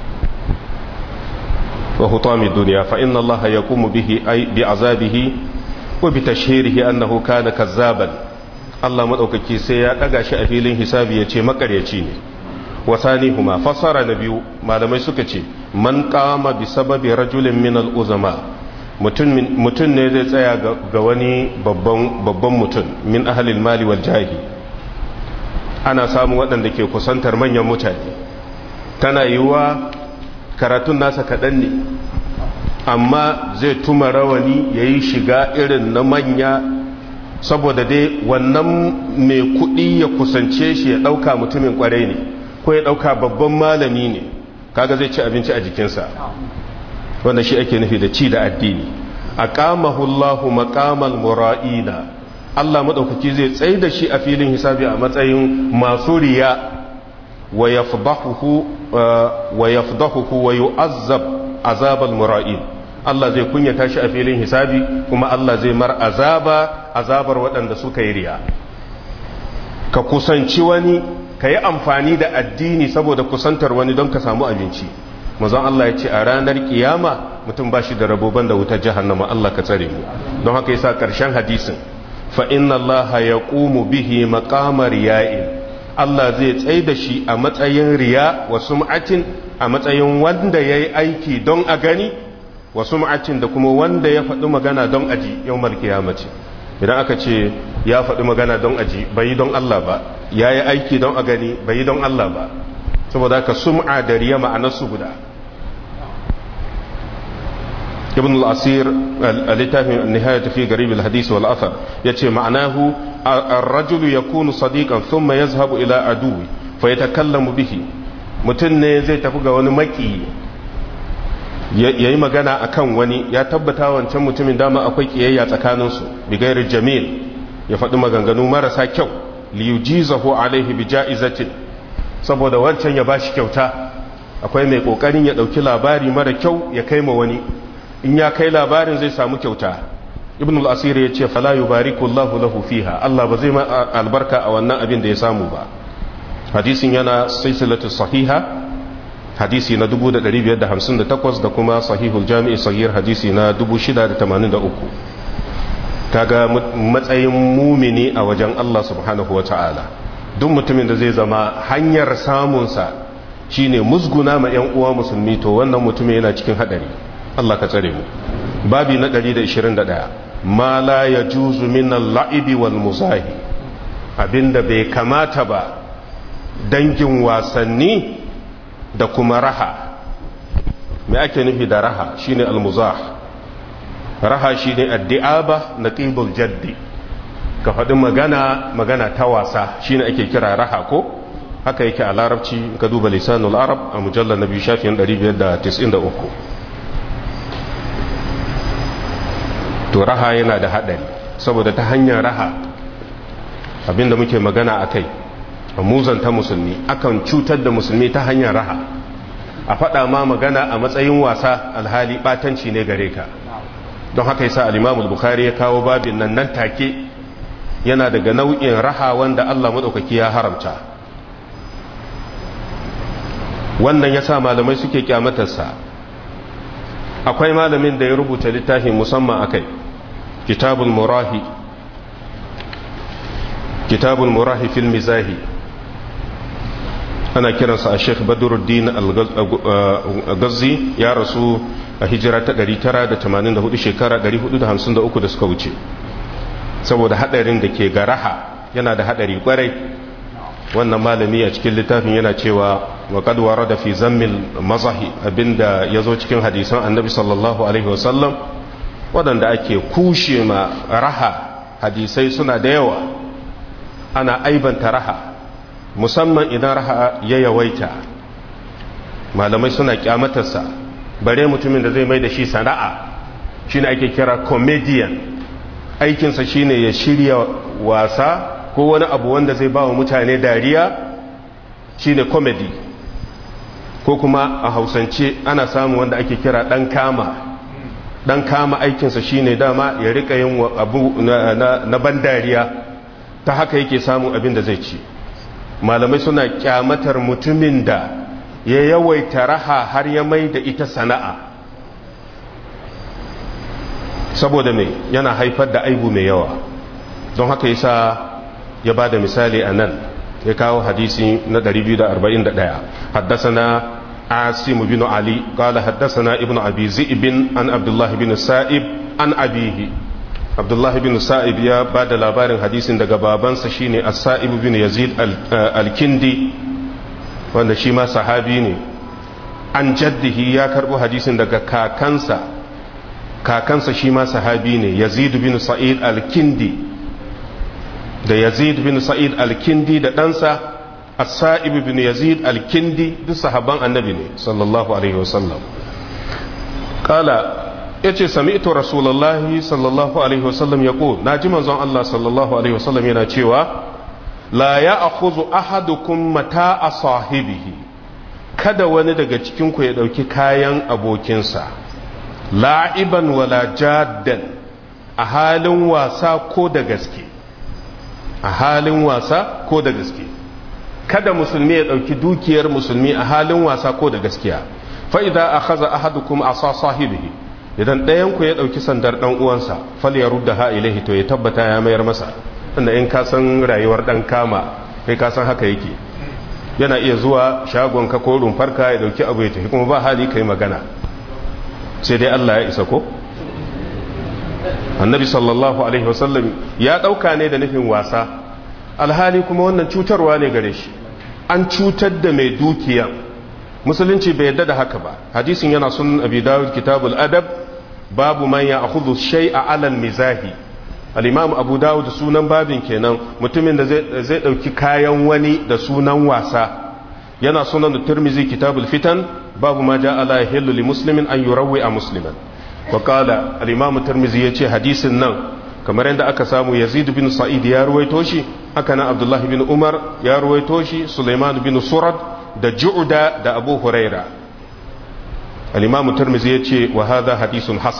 wa hutami duniya fa inna allaha yaqumu bihi ay bi azabihi wa bi tashhirihi annahu kana kazzaban Allah madaukaki sai ya daga shi a filin hisabi ya ce makaryaci ne wa sanihuma fasara na biyu malamai suka ce man qama bi sababi rajulin min al uzama mutum ne zai tsaya ga wani babban mutum min ahalil mali wal jahi ana samun waɗanda ke kusantar manyan mutane tana yiwuwa karatun nasa kaɗan ne amma zai tuma rawani ya yi shiga irin na manya saboda dai wannan mai kuɗi ya kusance shi ya ɗauka mutumin ƙwarai ne ko ya ɗauka babban malami ne kaga zai ci abinci a jikinsa wanda shi ake nufi da ci da addini aqamahu Allahu maqamal mura'ina Allah madaukaki zai tsaye da shi a filin hisabi a matsayin masu riya wa yafdahuhu wa yafdahuhu wa yu'azzab azabal mura'in Allah zai kunyata shi a filin hisabi kuma Allah zai mar azaba azabar waɗanda suka yi riya ka kusanci wani ka yi amfani da addini saboda kusantar wani don ka samu abinci mazan Allah ya ce a ranar kiyama mutum ba shi da raboban da wutar jahannama Allah ka tsare mu don haka yasa karshen hadisin fa inna Allah ya qumu bihi maqama riya'in Allah zai tsaye da shi a matsayin riya wa sum'atin a matsayin wanda yayi aiki don a gani wa sum'atin da kuma wanda ya faɗi magana don aji yawmal qiyamati idan aka ce ya faɗi magana don aji bai don Allah ba yayi aiki don a gani bai don Allah ba saboda haka sum'a da riya ma'anarsu guda ibn al-asir al-littafin nihayat fi garib al-hadith wal athar yace ma'anahu ar-rajulu yakunu sadiqan thumma yazhabu ila aduwi fa yatakallamu bihi mutun ne zai tafi ga wani maki yayi magana akan wani ya tabbata wancan mutumin dama akwai kiyayya tsakaninsu bi gairi jamil ya faɗi maganganu marasa kyau liyujizahu alaihi bi ja'izatin saboda wancan ya bashi kyauta akwai mai kokarin ya dauki labari mara kyau ya kai ma wani in ya kai labarin zai samu kyauta ibn al-asir ya ce fala yubariku Allahu lahu fiha Allah ba zai ma albarka a wannan abin da ya samu ba hadisin yana silsilatu sahiha hadisi na 1558 da kuma sahihul jami'i sahih hadisi na 683 kaga matsayin mumini a wajen Allah subhanahu wa ta'ala duk mutumin da zai zama hanyar samunsa shine musguna ma 'yan uwa musulmi to wannan mutumin yana cikin hadari Allah ka tsare mu babi na 121 ma la yajuzu min al-la'ibi wal muzahi abinda bai kamata ba dangin wasanni da kuma raha me ake nufi da raha shine al-muzah raha shine addi'aba naqibul jaddi ka faɗi magana magana ta wasa shine ake kira raha ko haka yake a larabci ka duba lisanul arab a mujallar na biyu shafin 593 to raha yana da haɗari saboda ta hanyar raha abinda muke magana a kai a muzanta musulmi akan cutar da musulmi ta hanyar raha a faɗa ma magana a matsayin wasa alhali ɓatanci ne gare ka don haka yasa al-imamul bukhari ya kawo babin nan nan take yana daga nau'in raha wanda Allah madaukaki ya haramta wannan yasa malamai suke kyamatarsa akwai malamin da ya rubuta littafin musamman akai kitabul murahi kitabul murahi fil mizahi ana kiransa a sheikh badruddin al-gazzi ya rasu a hijira ta 984 shekara 453 da suka wuce saboda hadarin da ke ga raha yana da hadari kwarai wannan malami a cikin littafin yana cewa wa qad warada fi zammil mazahi abinda yazo cikin hadisan annabi sallallahu alaihi wasallam wadanda ake kushe ma raha hadisai suna da yawa ana aibanta raha musamman idan raha ya yawaita malamai suna kyamatarsa bare mutumin da zai mai da shi sana'a shine ake kira comedian aikinsa shine ya shirya wasa ko wani abu wanda zai ba wa mutane dariya shine comedy ko kuma a hausance ana samun wanda ake kira dan kama dan kama aikinsa shine dama ya rika yin abu na, na, na ban dariya ta haka yake samun abin da zai ci malamai suna kyamatar mutumin da ya yawaita raha har ya mai da ita sana'a saboda mai yana haifar da aibu mai yawa don haka yasa ya ba da misali a nan ya kawo hadisi na 241 haddasana asim bin ali kala haddasana ibn abi zi'ibin an abdullahi bin sa'ib an abihi abdullahi bin sa'ib ya ba da labarin hadisin daga babansa shine as-sa'ib bin yazid al-kindi wanda shi ma sahabi ne an jaddihi ya karbo hadisin daga kakansa kakansa shi ma sahabi ne yazid bin sa'id al-kindi da yazid bin sa'id al-kindi da ɗansa as-sa'ib bin yazid al-kindi duk sahaban annabi ne sallallahu alaihi wasallam kala yace sami'tu rasulullahi sallallahu alaihi wasallam yaqul naji manzon Allah sallallahu alaihi wasallam yana cewa la ya'khudhu ahadukum mata'a sahibihi kada wani daga cikin ku ya dauki kayan abokinsa la'iban wala jaddan a halin wasa ko da gaske a halin wasa ko da gaske kada musulmi ya ɗauki dukiyar musulmi a halin wasa ko da gaskiya fa'ida a haza ahadukum a sa sahibihi idan ɗayanku ya ɗauki sandar ɗan uwansa fal ya rudda ha ilahi to ya tabbata ya mayar masa inda in ka san rayuwar ɗan kama kai ka san haka yake yana iya zuwa shagon ka ko rumfarka ya ɗauki abu ya tafi kuma ba hali kai magana sai dai Allah ya isa ko annabi sallallahu alaihi wasallam ya dauka ne da nufin wasa alhali kuma wannan cutarwa ne gare shi an cutar da mai dukiya musulunci bai yadda da haka ba hadisin yana sunan abi dawud kitabul adab babu man ya akhudhu shay'a alal mizahi al-imam abu dawud sunan babin kenan mutumin da zai dauki kayan wani da sunan wasa yana sunan tirmizi kitabul fitan babu ma ja ala yahillu li muslimin an yurawwi a musliman wa qala al-imam tirmizi yace hadisin nan kamar yadda aka samu yazid bin sa'id ya ruwaito shi haka nan abdullahi bin umar ya ruwaito shi sulaiman bin surad da ju'da da abu huraira al-imam tirmizi yace wa hadha hadisun hasanun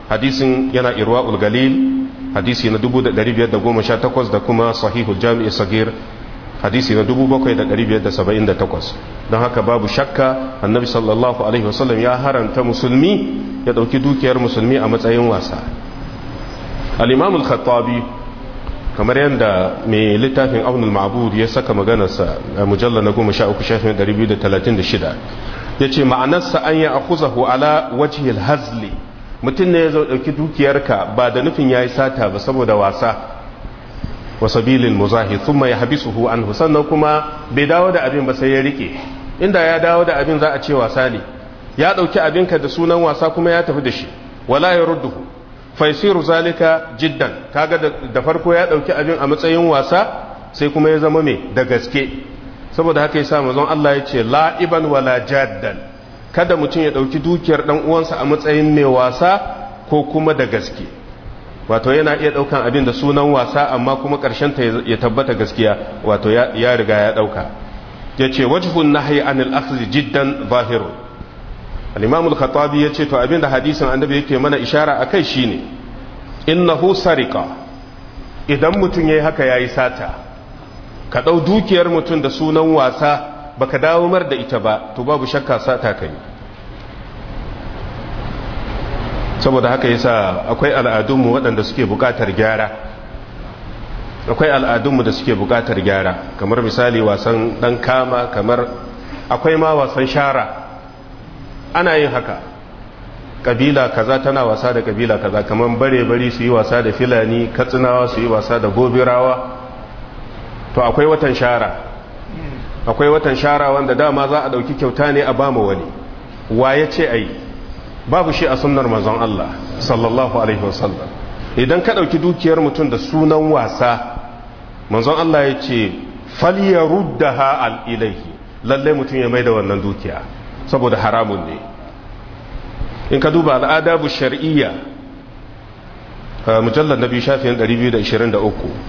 hadisin yana irwa'ul galil hadisi na 1518 da kuma sahihul jami'i sagir hadisi na 7578 don haka babu shakka annabi sallallahu alaihi wasallam ya haranta musulmi ya dauki dukiyar musulmi a matsayin wasa al-imam al-khattabi kamar yadda mai littafin aunul ma'bud ya saka maganarsa a mujallar na 13 shafin 236 ya ce ma'anarsa an yi akuzahu ala wajihil hazli mutum ne ya zo ɗauki dukiyarka ba da nufin ya yi sata ba saboda wasa wasabilin muzahi sun mai habisuhu an sannan kuma bai dawo da abin ba sai ya rike inda ya dawo da abin za a ce wasa ne ya ɗauki abinka da sunan wasa kuma ya tafi da shi wala ya rudduhu faisiru zalika jiddan kaga da farko ya ɗauki abin a matsayin wasa sai kuma ya zama mai da gaske saboda haka yasa manzon Allah ya ce la'iban wala jaddan kada mutum ya ɗauki dukiyar ɗan uwansa a matsayin mai wasa ko kuma da gaske wato yana iya ɗaukan abin da sunan wasa amma kuma ƙarshen ta ya tabbata gaskiya wato ya riga ya ɗauka ya ce wajhun nahyi anil akhdhi jiddan zahirun al-imam al-khattabi ya ce to abin da hadisin annabi yake mana ishara akai shine innahu sariqa idan mutum yayi haka yayi sata ka ɗau dukiyar mutum da sunan wasa baka dawo mar da ita ba to babu shakka sata kai saboda haka yasa akwai al'adunmu waɗanda suke buƙatar gyara akwai al'adunmu da suke buƙatar gyara kamar misali wasan ɗan kama kamar akwai ma wasan shara ana yin haka ƙabila kaza tana wasa da ƙabila kaza kamar bare-bari su yi wasa da filani katsinawa su yi wasa da gobirawa to akwai watan shara akwai watan shara wanda dama za a dauki kyauta ne a bama wani wa ya ce ai babu shi a sunnar manzon Allah sallallahu alaihi wasallam idan ka dauki dukiyar mutum da sunan wasa manzon Allah ya ce falyaruddaha al ilaihi lalle mutum ya maida wannan dukiya saboda haramun ne in ka duba al'adabu shar'iyya mujallal nabi shafiyan 223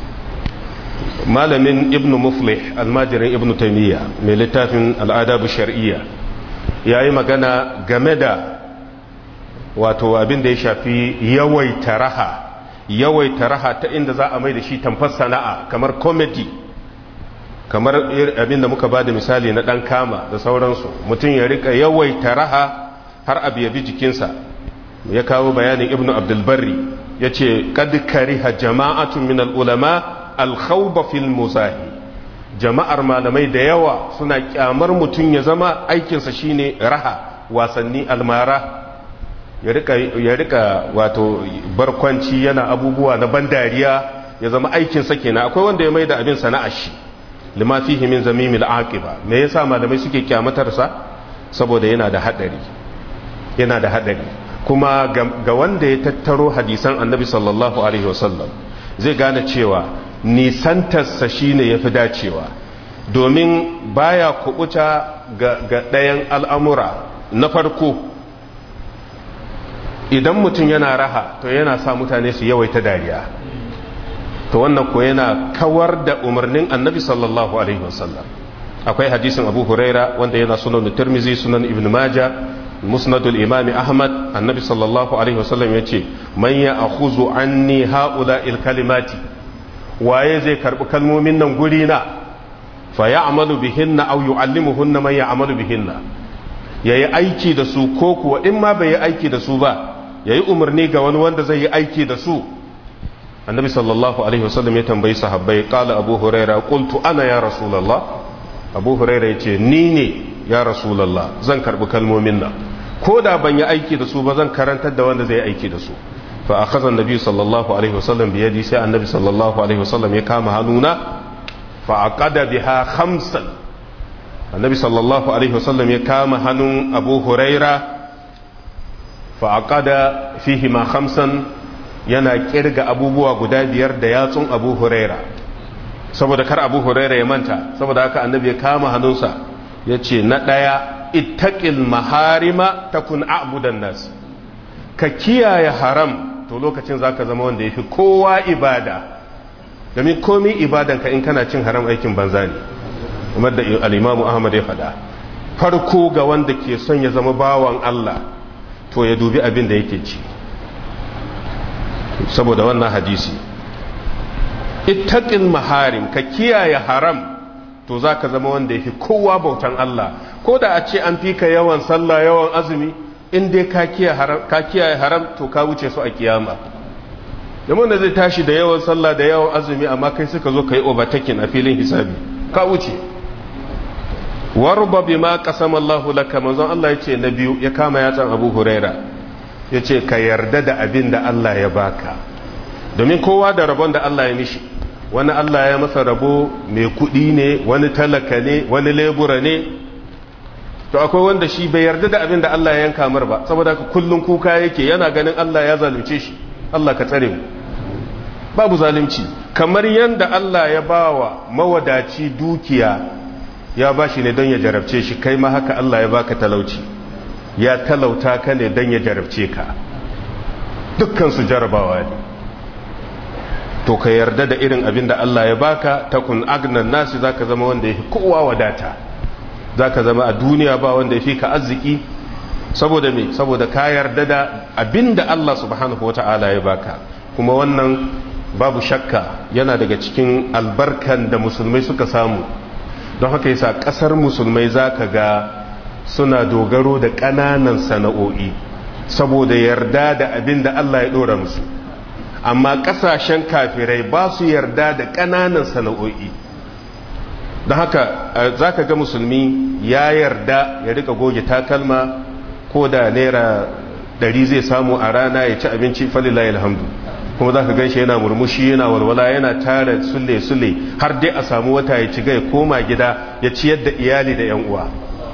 malamin ibn muflih almajirin ibn taimiyya mai littafin al'adabu shar'iyya ya yi magana game da wato abin da ya shafi yawaita raha yawaita raha ta inda za a mai da shi tamfar sana'a kamar comedy kamar abin da muka ba da misali na ɗan kama da sauransu mutum ya rika yawaita raha har abu ya bi jikinsa ya kawo bayanin ibn abdulbarri ya ce kad kariha jama'atun min al'ulama alkhauba fil musahi jama'ar malamai da yawa suna kyamar mutum ya zama aikinsa shine raha wasanni almara ya rika wato barkwanci yana abubuwa na bandariya ya zama aikinsa kenan akwai wanda ya mai da abin sana'ar shi lima fihi min zamimil aqiba me yasa malamai suke kyamatarsa saboda yana da hadari yana da hadari kuma ga wanda ya tattaro hadisan annabi sallallahu alaihi wasallam zai gane cewa nisantarsa shine ya fi dacewa domin baya kubuta ga ɗayan al'amura na farko idan mutum yana raha to yana sa mutane su yawaita dariya to wannan ko yana kawar da umarnin annabi sallallahu alaihi wasallam akwai hadisin abu huraira wanda yana sunan tirmizi sunan ibn maja musnadul imami ahmad annabi sallallahu alaihi wasallam ya ce man ya akhuzu anni haula il kalimati waye zai karbi kalmomin nan guri na fa ya'malu bihinna aw yu'allimuhunna man ya'malu bihinna yayi aiki da su ko kuwa in ma bai yi aiki da su ba yayi umarni ga wani wanda zai yi aiki da su annabi sallallahu alaihi wasallam ya tambayi sahabbai qala abu huraira qultu ana ya rasulullah abu huraira yace ni ne ya rasulullah zan karbi kalmomin nan ko da ban yi aiki da su ba zan karantar da wanda zai aiki da su fa akhadha annabi sallallahu alaihi wasallam bi yadi sai annabi sallallahu alaihi wasallam ya kama hannuna fa aqada biha khamsan annabi sallallahu alaihi wasallam ya kama hannun abu huraira fa aqada fihi ma khamsan yana kirga abubuwa guda biyar da yatsun abu huraira saboda kar abu huraira ya manta saboda haka annabi ya kama hannunsa ya ce na ɗaya ittaƙil maharima ta kun abudan nas ka kiyaye haram to lokacin za ka zama wanda ya fi kowa ibada domin komi ibadanka in kana cin haram aikin banza ne kamar da al'imamu ahmad ya faɗa farko ga wanda ke son ya zama bawan allah to ya dubi abin da yake ci saboda wannan hadisi ittaqil maharim ka kiyaye haram to za ka zama wanda ya fi kowa bautan Allah ko da a ce an fi ka yawan sallah yawan azumi in dai ka kiyaye haram to ka wuce su a kiyama domin da zai tashi da yawan sallah da yawan azumi amma kai suka zo ka yi overtaking a filin hisabi ka wuce warba bi ma qasama Allah laka manzon Allah yace na biyu ya kama yatsan Abu Huraira yace ka yarda da abin da Allah ya baka domin kowa da rabon da Allah ya mishi wani Allah ya masa rabo mai kuɗi ne wani talaka ne wani lebura ne to akwai wanda shi bai yarda da abin da Allah ya yanka mar ba saboda ka kullun kuka yake yana ganin Allah ya zalunce shi Allah ka tsare mu babu zalunci kamar yanda Allah ya bawa mawadaci dukiya ya bashi ne don ya jarabce shi kai ma haka Allah ya baka talauci ya talauta ka ne don ya jarabce ka dukkan su jarabawa ne to ka yarda da irin abin da Allah ya baka takun agnan nasi zaka zama wanda yafi kowa wadata zaka zama a duniya ba wanda yafi ka arziki saboda me saboda ka yarda da abin da Allah subhanahu wataala ya baka kuma wannan babu shakka yana daga cikin albarkan da musulmai suka samu don haka yasa kasar musulmai zaka ga suna dogaro da ƙananan sana'o'i saboda yarda da abin da Allah ya dora musu amma kasashen kafirai ba su yarda da ƙananan sana'o'i don haka za ka ga musulmi ya yarda ya rika goge takalma ko da naira ɗari zai samu a rana ya ci abinci falilayi alhamdu kuma za ka gan shi yana murmushi yana walwala yana tara sule-sule har dai a samu wata ya ci ya koma gida ya ciyar da iyali da 'yan uwa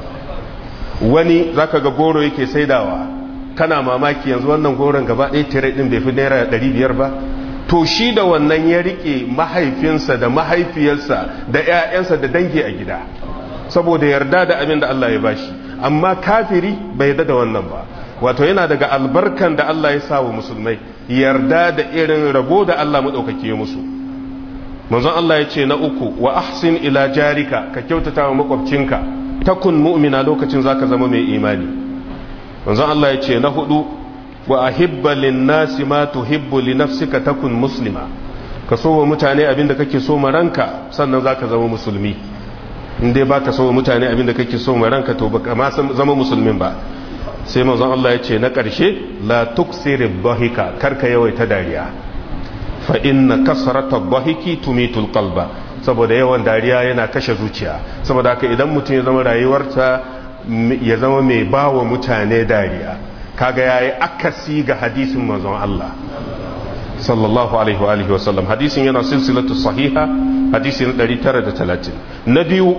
wani za ka ga goro yake saidawa kana mamaki yanzu wannan goron gaba ɗaya tire ɗin bai fi naira ɗari biyar ba to shi da wannan ya riƙe mahaifinsa da mahaifiyarsa da 'ya'yansa da dangi a gida saboda yarda da abin da Allah ya bashi amma kafiri bai yarda da wannan ba wato yana daga albarkan da Allah ya sa wa musulmai yarda da irin rabo da Allah maɗaukaki ya musu manzon Allah ya ce na uku wa ahsin ila jarika ka kyautata wa makwabcinka takun mu'mina lokacin zaka zama mai imani manzon Allah ya ce na hudu wa ahibba linnasi ma tuhibbu li nafsika takun muslima ka so wa mutane abinda kake so ma ranka sannan zaka zama musulmi in dai baka so wa mutane abinda kake so ma ranka to baka ma zama musulmin ba sai manzon Allah ya ce na ƙarshe la tuksiri dhahika karka yawaita dariya fa inna kasrata dhahiki tumitul qalba saboda yawan dariya yana kashe zuciya saboda haka idan mutum ya zama rayuwarsa ya zama mai ba wa mutane dariya kaga ya yi akasi ga hadisin manzon Allah sallallahu alaihi wa alihi wasallam hadisin yana silsilatu sahiha hadisin 930 na biyu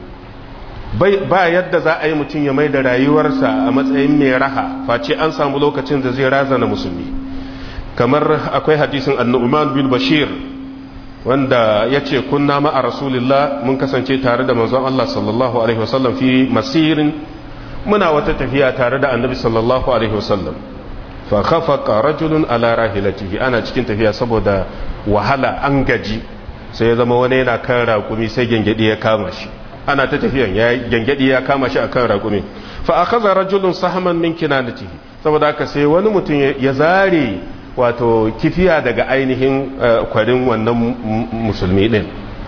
ba yadda za a yi mutum ya mai da rayuwarsa a matsayin mai raha face an samu lokacin da zai razana musulmi kamar akwai hadisin annu'man bin bashir wanda ya ce kunna ma'a rasulillah mun kasance tare da manzon Allah sallallahu alaihi wasallam fi masirin muna wata tafiya tare da annabi sallallahu alaihi wasallam fa khafaqa rajulun ala rahilatihi ana cikin tafiya saboda wahala an gaji sai ya zama wani yana kan raƙumi sai gengedi ya kama shi ana ta tafiyan ya gengedi ya kama shi akan raƙumi fa akhadha rajulun sahman min kinanatihi saboda haka sai wani mutum ya zare wato kifiya daga ainihin kwarin wannan musulmi din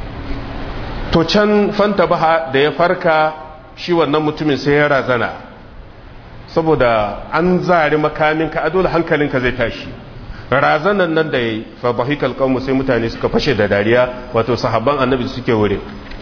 to can fanta baha da ya farka shi wannan mutumin sai ya razana saboda an zari makaminka a dole hankalinka zai tashi razanan nan da ya fa bahikal qawmu sai mutane suka fashe da dariya wato sahabban annabi suke wurin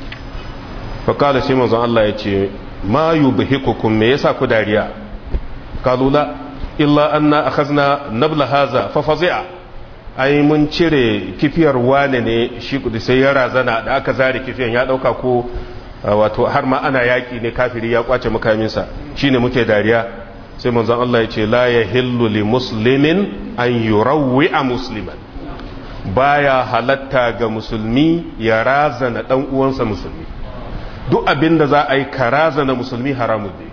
fa kala sai manzon Allah ya ce ma yubhikukum me yasa ku dariya kalula illa anna akhazna nabla haza fa fazi'a ai mun cire kifiyar wane ne shi kudi sai ya razana da aka zare kifiyan ya dauka ko wato har ma ana yaki ne kafiri ya kwace makaminsa shine muke dariya sai manzon Allah ya ce la yahillu li muslimin an yurawwi'a musliman baya halatta ga musulmi ya razana dan uwansa musulmi duk abinda za a yi ka razana musulmi haramun ne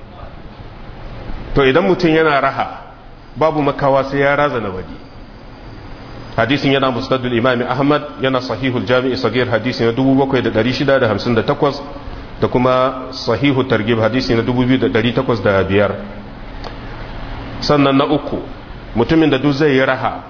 to idan mutum yana raha babu makawa sai ya razana wani hadisin yana musnadul imami ahmad yana sahihul jami'i sagir hadisi na 7658 da kuma sahihu targib hadisi na 2805 sannan na uku mutumin da duk zai yi raha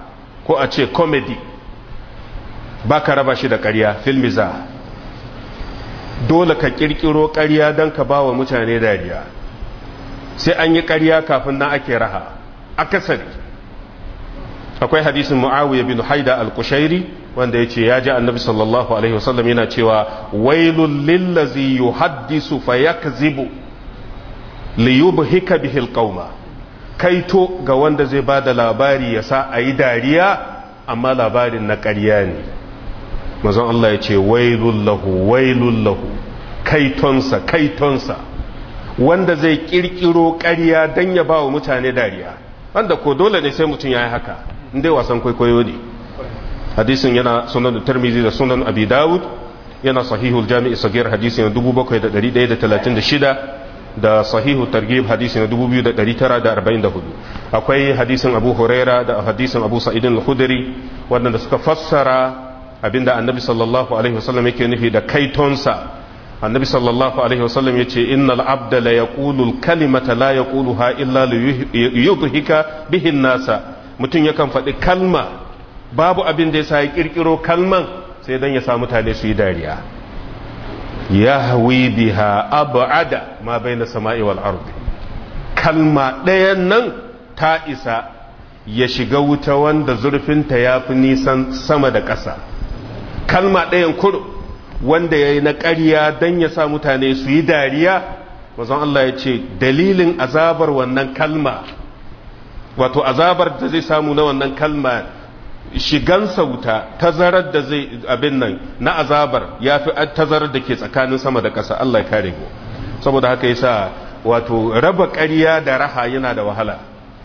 ko a ce comedy ba ka raba shi da ƙarya filmiza dole ka ƙirƙiro ƙarya don ka ba wa mutane dariya sai an yi ƙarya kafin nan ake raha akasari akwai hadisin mu'awiyah bin haida al-kushairi wanda yace ya ji annabi sallallahu alaihi wasallam yana cewa wailul lillazi yuhaddisu fayakzibu liyubhika bihi al-qauma kaito ga wanda zai bada labari ya sa ayi dariya amma labarin na ƙarya ne mazan Allah ya ce wailul lahu wailul lahu kaitonsa kaitonsa wanda zai kirkiro ƙarya don ya ba wa mutane dariya wanda ko dole ne sai mutum ya yi haka inda wasan kwaikwayo ne hadisin yana sunan tarmizi da sunan abi dawud yana sahihul jami'i sagir hadisi na 7136 da sahihu targhib hadisi na 2944 akwai hadisin abu huraira da hadisin abu sa'idin al-khudri wanda suka fassara abinda annabi sallallahu alaihi wasallam yake nufi da kaitonsa annabi sallallahu alaihi wasallam yace innal abda la yaqulu al-kalimata la yaquluha illa li yudhika bihi an-nasa mutun yakan faɗi kalma babu abin da yasa ya kirkiro kalman sai dan ya sa mutane su yi dariya yahwi biha ab'ada ma baina sama'i wal ardi kalma ɗayan nan ta isa ya shiga wuta wanda zurfinta ya fi nisan sama da ƙasa kalma ɗayan kuro wanda ya yi na ƙarya don ya sa mutane su yi dariya mazan Allah ya ce dalilin azabar wannan kalma wato azabar da zai samu na wannan kalma shigan sauta tazarar da zai abin nan na azabar ya fi tazarar da ke tsakanin sama da ƙasa Allah ya kare mu saboda haka yasa wato raba ƙarya da raha yana da wahala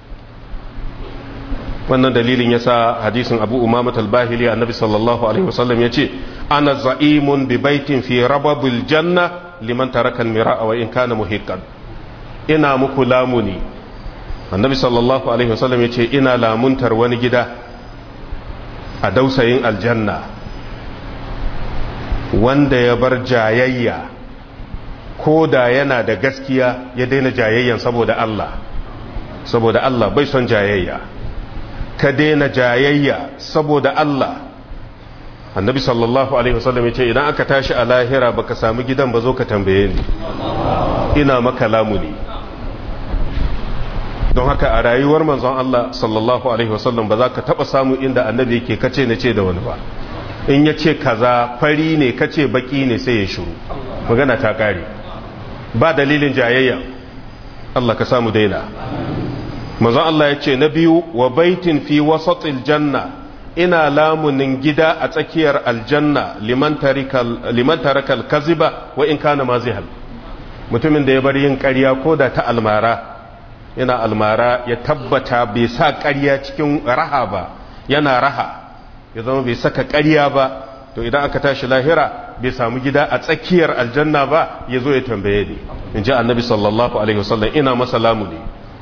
wannan dalilin yasa hadisin Abu Umama al-Bahili annabi sallallahu alaihi wasallam yace ana za'imun bi baitin fi rababil janna liman taraka al-mira'a wa in kana muhiqqan ina muku lamuni annabi sallallahu alaihi wasallam yace ina lamuntar wani gida a dausayin aljanna wanda ya bar jayayya ko da yana da gaskiya ya daina jayayyan saboda Allah saboda Allah bai son jayayya ka daina jayayya saboda Allah annabi sallallahu alaihi wasallam ya ce idan aka tashi a lahira baka samu gidan ba zo ka tambaye ni ina maka lamuni don haka a rayuwar manzon Allah sallallahu alaihi wasallam ba za ka taba samu inda annabi yake kace na ce da wani ba in ya ce kaza fari ne kace baki ne sai ya shiru magana ta kare ba dalilin jayayya Allah ka samu daina manzon Allah ya ce na biyu wa baitin fi wasatil janna ina lamunin gida a tsakiyar aljanna liman tarakal kaziba wa in kana mazihal mutumin da ya bar yin ƙarya ko da ta almara yana almara ya tabbata bai sa ƙarya cikin raha ba yana raha ya zama bai saka ƙarya ba to idan aka tashi lahira bai samu gida a tsakiyar aljanna ba ya zo ya tambaye ni in ji annabi sallallahu alaihi wasallam ina masa lamuni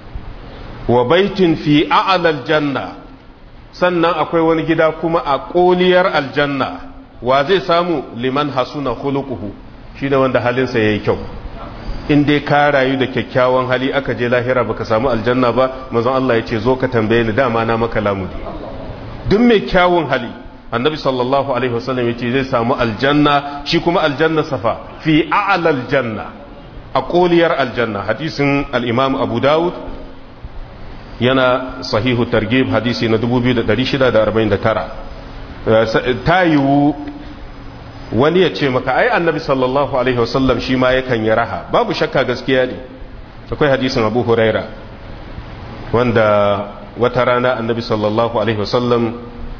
wa baitin fi a'lal janna sannan akwai wani gida kuma a koliyar aljanna wa zai samu liman hasuna khuluquhu shine wanda halinsa yayi kyau in dai ka rayu da kyakkyawan hali aka je lahira baka samu aljanna ba manzon Allah ya ce zo ka tambaye ni dama na maka lamudi duk mai kyawun hali annabi sallallahu alaihi wasallam ya ce zai samu aljanna shi kuma aljanna safa fi a'lal janna a koliyar aljanna hadisin al-imam abu dawud yana sahihu targhib hadisi na 2649 ta yiwu wani ya ce maka ai annabi sallallahu alaihi wasallam shi ma yakan yi raha babu shakka gaskiya ne akwai hadisin abu huraira wanda wata rana annabi sallallahu alaihi wasallam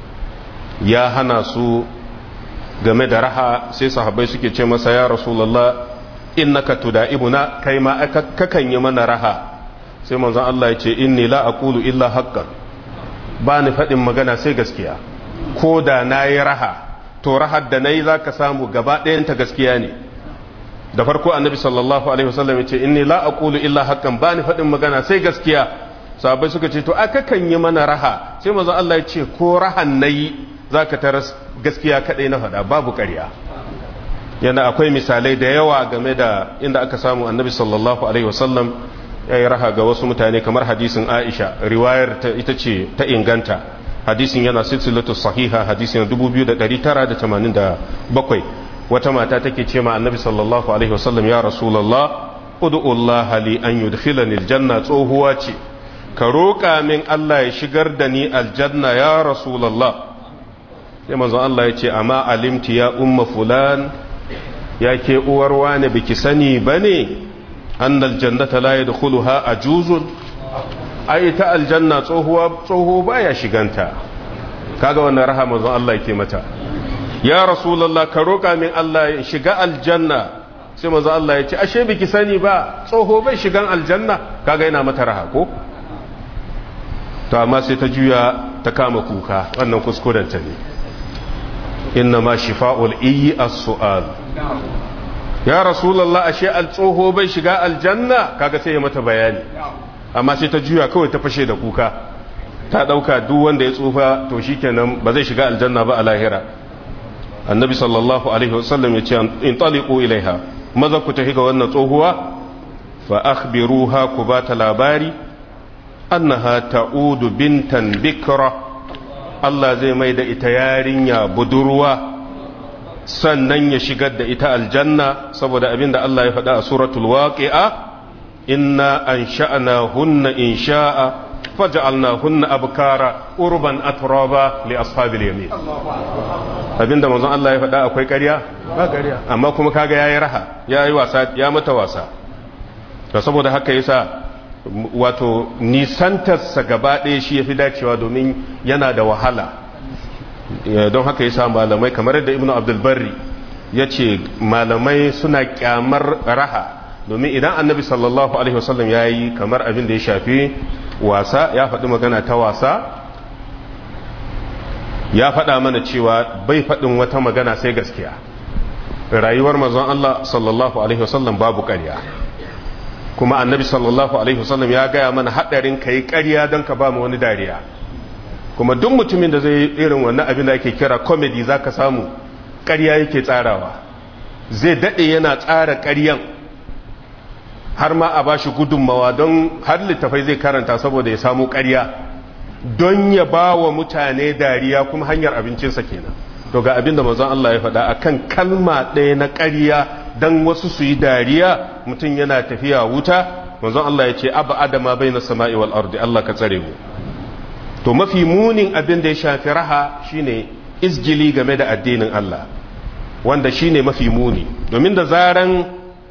ya hana su game da raha sai sahabbai suke ce masa ya rasulullah innaka tuda'ibuna kai ma kakan yi mana raha sai manzon Allah ya ce inni la aqulu illa haqqan ba ni faɗin magana sai gaskiya ko da nayi raha to rahar da nayi zaka samu gaba ɗayan ta gaskiya ne da farko annabi sallallahu alaihi wasallam ya ce inni la aqulu illa haqqan ba ni faɗin magana sai gaskiya sahabbai suka ce to aka kan yi mana raha sai manzon Allah ya ce ko rahan nayi zaka taras gaskiya kadai na faɗa babu ƙarya yana akwai misalai da yawa game da inda aka samu annabi sallallahu alaihi wasallam ya yi raha ga wasu mutane kamar hadisin aisha riwayar ta ita ce ta inganta hadisin yana silsilatu sahiha hadisin 2987 wata mata take ce ma annabi sallallahu alaihi wasallam ya rasulullah ud'u Allah li an yudkhilani aljanna tsohuwa ce ka roƙa min Allah ya shigar da ni aljanna ya rasulullah sai manzon Allah ya ce amma alimti ya umma fulan ya ke uwar wani biki sani bane annal jannata la yadkhuluha ajuzun ai ta aljanna tsohuwa tsoho baya shiganta kaga wannan raha manzon Allah yake mata ya rasulullah ka roƙa min Allah ya shiga aljanna sai manzon Allah ya ce ashe biki sani ba tsoho bai shigan aljanna kaga yana mata raha ko to amma sai ta juya ta kama kuka wannan kuskurenta ne inna ma shifa'ul iyi as-su'al ya rasulullah ashe al-tsoho bai shiga aljanna kaga sai ya mata bayani amma sai ta juya kawai ta fashe da kuka ta dauka duk wanda ya tsufa to shikenan ba zai shiga aljanna ba a lahira annabi sallallahu alaihi wasallam ya ce in taliqu ilaiha maza ku tafi ga wannan tsohuwa fa akhbiruha ku ba ta labari annaha ta'udu bintan bikra Allah zai mai da ita yarinya budurwa sannan ya shigar da ita aljanna saboda abinda Allah ya faɗa a suratul waqi'a inna ansha'na hunna insha'a faj'alna hunna abkara urban atraba li ashabil yamin abinda manzon Allah ya faɗa akwai ƙarya ba ƙarya amma kuma kaga yayi raha yayi wasa ya mata wasa to saboda haka yasa wato nisantarsa gaba ɗaya shi ya fi dacewa domin yana da wahala don haka yasa malamai kamar yadda ibnu abdulbarri ya ce malamai suna kyamar raha domin idan annabi sallallahu alaihi wasallam ya yi kamar abin da ya shafi wasa ya faɗi magana ta wasa ya faɗa mana cewa bai faɗin wata magana sai gaskiya rayuwar mazan Allah sallallahu alaihi wasallam babu ƙarya kuma annabi sallallahu alaihi wasallam ya gaya mana haɗarin ka yi ƙarya don ka ba mu wani dariya kuma duk mutumin da zai yi irin wannan abin da ake kira comedy za ka samu ƙarya yake tsarawa zai daɗe yana tsara ƙaryan har ma a ba shi gudunmawa don har littafai zai karanta saboda ya samu ƙarya don ya ba wa mutane dariya kuma hanyar abincinsa kenan to ga abin da manzon Allah ya faɗa akan kalma ɗaya na ƙarya dan wasu su yi dariya mutum yana tafiya wuta manzon Allah ya ce abu adama bai na sama'i wal ardi Allah ka tsare mu to mafi munin abin da ya shafi raha shine izgili game da addinin Allah wanda shine mafi muni domin da zaran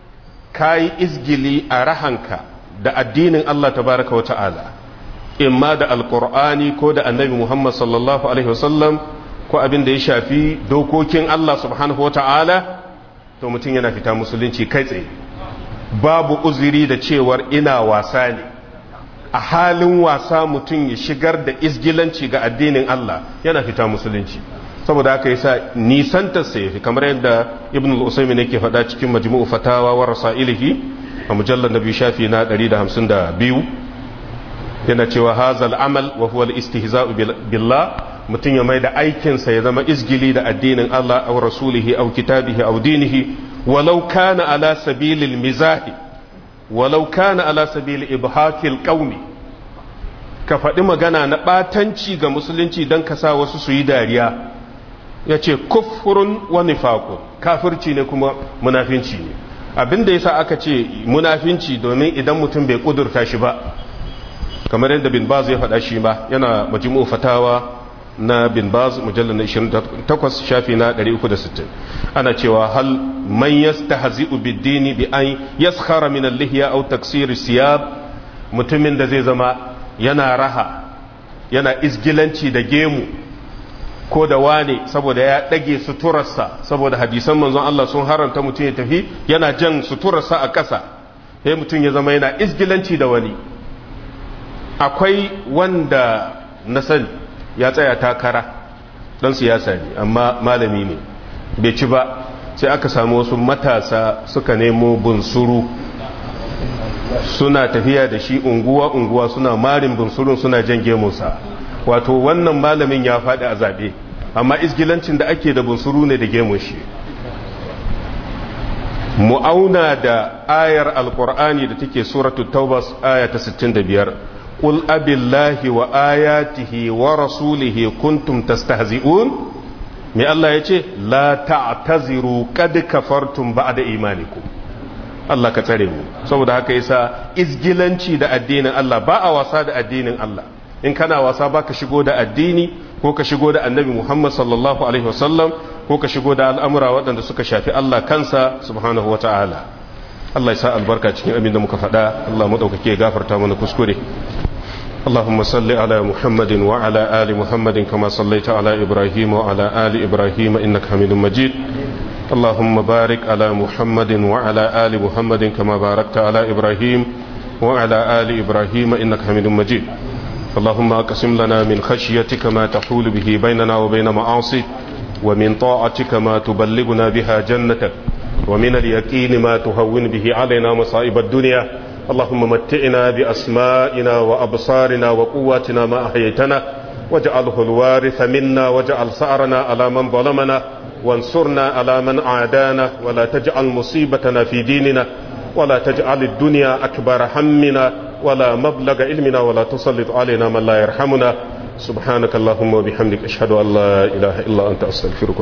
kayi izgili a rahanka da addinin Allah tabaraka wa ta'ala imma da alqur'ani ko da annabi Muhammad sallallahu alaihi wasallam ko abin da ya shafi dokokin Allah subhanahu wa ta'ala to mutum yana fita musulunci kai tsaye babu uzuri da cewar ina wasa ne a halin wasa mutum ya shigar da izgilanci ga addinin Allah yana fita musulunci saboda haka yasa nisantar sa yafi kamar yadda ibn al-usaymin yake faɗa cikin majmu'u fatawa wa rasailihi a mujallar nabi shafi na 152 yana cewa hazal amal wa huwa al-istihza'u billah mutum ya mai da aikinsa ya zama izgili da addinin Allah aw rasulihi aw kitabihi aw dinihi walau kana ala sabilil mizahi walau kana ala sabili ibhakil qaumi ka faɗi magana na ɓatanci ga musulunci don ka sa wasu su yi dariya ya ce kufurun wa nifaqun kafirci ne kuma munafinci ne abin da yasa aka ce munafinci domin idan mutum bai kudurta shi ba kamar yadda bin baz ya faɗa shi ba yana majmu fatawa na bin baz mujallar na 28 shafi na 360 ana cewa hal man yastahzi'u bid-dini bi an yaskhara min al-lihya aw taksir siyab mutumin da zai zama yana raha yana izgilanci da gemu ko da wane saboda ya dage suturarsa saboda hadisan manzon Allah sun haranta mutum ya tafi yana jan suturarsa a ƙasa sai mutum ya zama yana izgilanci da wani akwai wanda na sani ya tsaya takara dan siyasa ne amma malami ne bai ci ba sai aka samu wasu matasa suka nemo bunsuru suna tafiya da shi unguwa-unguwa suna marin bunsurun suna jan gemunsa wato wannan malamin ya faɗi a zaɓe amma isgilancin da ake da bunsuru ne da gemun shi mu'auna da ayar alkur'ani da take suratul taubas aya ta 65 qul abillahi wa ayatihi wa rasulihi kuntum tastahzi'un me Allah yace la ta'taziru qad kafartum ba'da imanikum Allah ka tsare mu saboda haka yasa izgilanci da addinin Allah ba a wasa da addinin Allah in kana wasa ba ka shigo da addini ko ka shigo da annabi Muhammad sallallahu alaihi wasallam ko ka shigo da al'amura waɗanda suka shafi Allah kansa subhanahu wata'ala Allah ya sa albarka cikin abin da muka faɗa Allah maɗaukake gafarta mana kuskure اللهم صل على محمد وعلى آل محمد كما صليت على إبراهيم وعلى آل إبراهيم إنك حميد مجيد اللهم بارك على محمد وعلى آل محمد كما باركت على إبراهيم وعلى آل إبراهيم إنك حميد مجيد اللهم أقسم لنا من خشيتك ما تحول به بيننا وبين معاصيك ومن طاعتك ما تبلغنا بها جنتك ومن اليقين ما تهون به علينا مصائب الدنيا اللهم متئنا بأسمائنا وأبصارنا وقواتنا ما أحييتنا واجعله الوارث منا واجعل سعرنا على من ظلمنا وانصرنا على من عادانا ولا تجعل مصيبتنا في ديننا ولا تجعل الدنيا أكبر همنا ولا مبلغ علمنا ولا تسلط علينا من لا يرحمنا سبحانك اللهم وبحمدك أشهد أن لا إله إلا أنت أستغفرك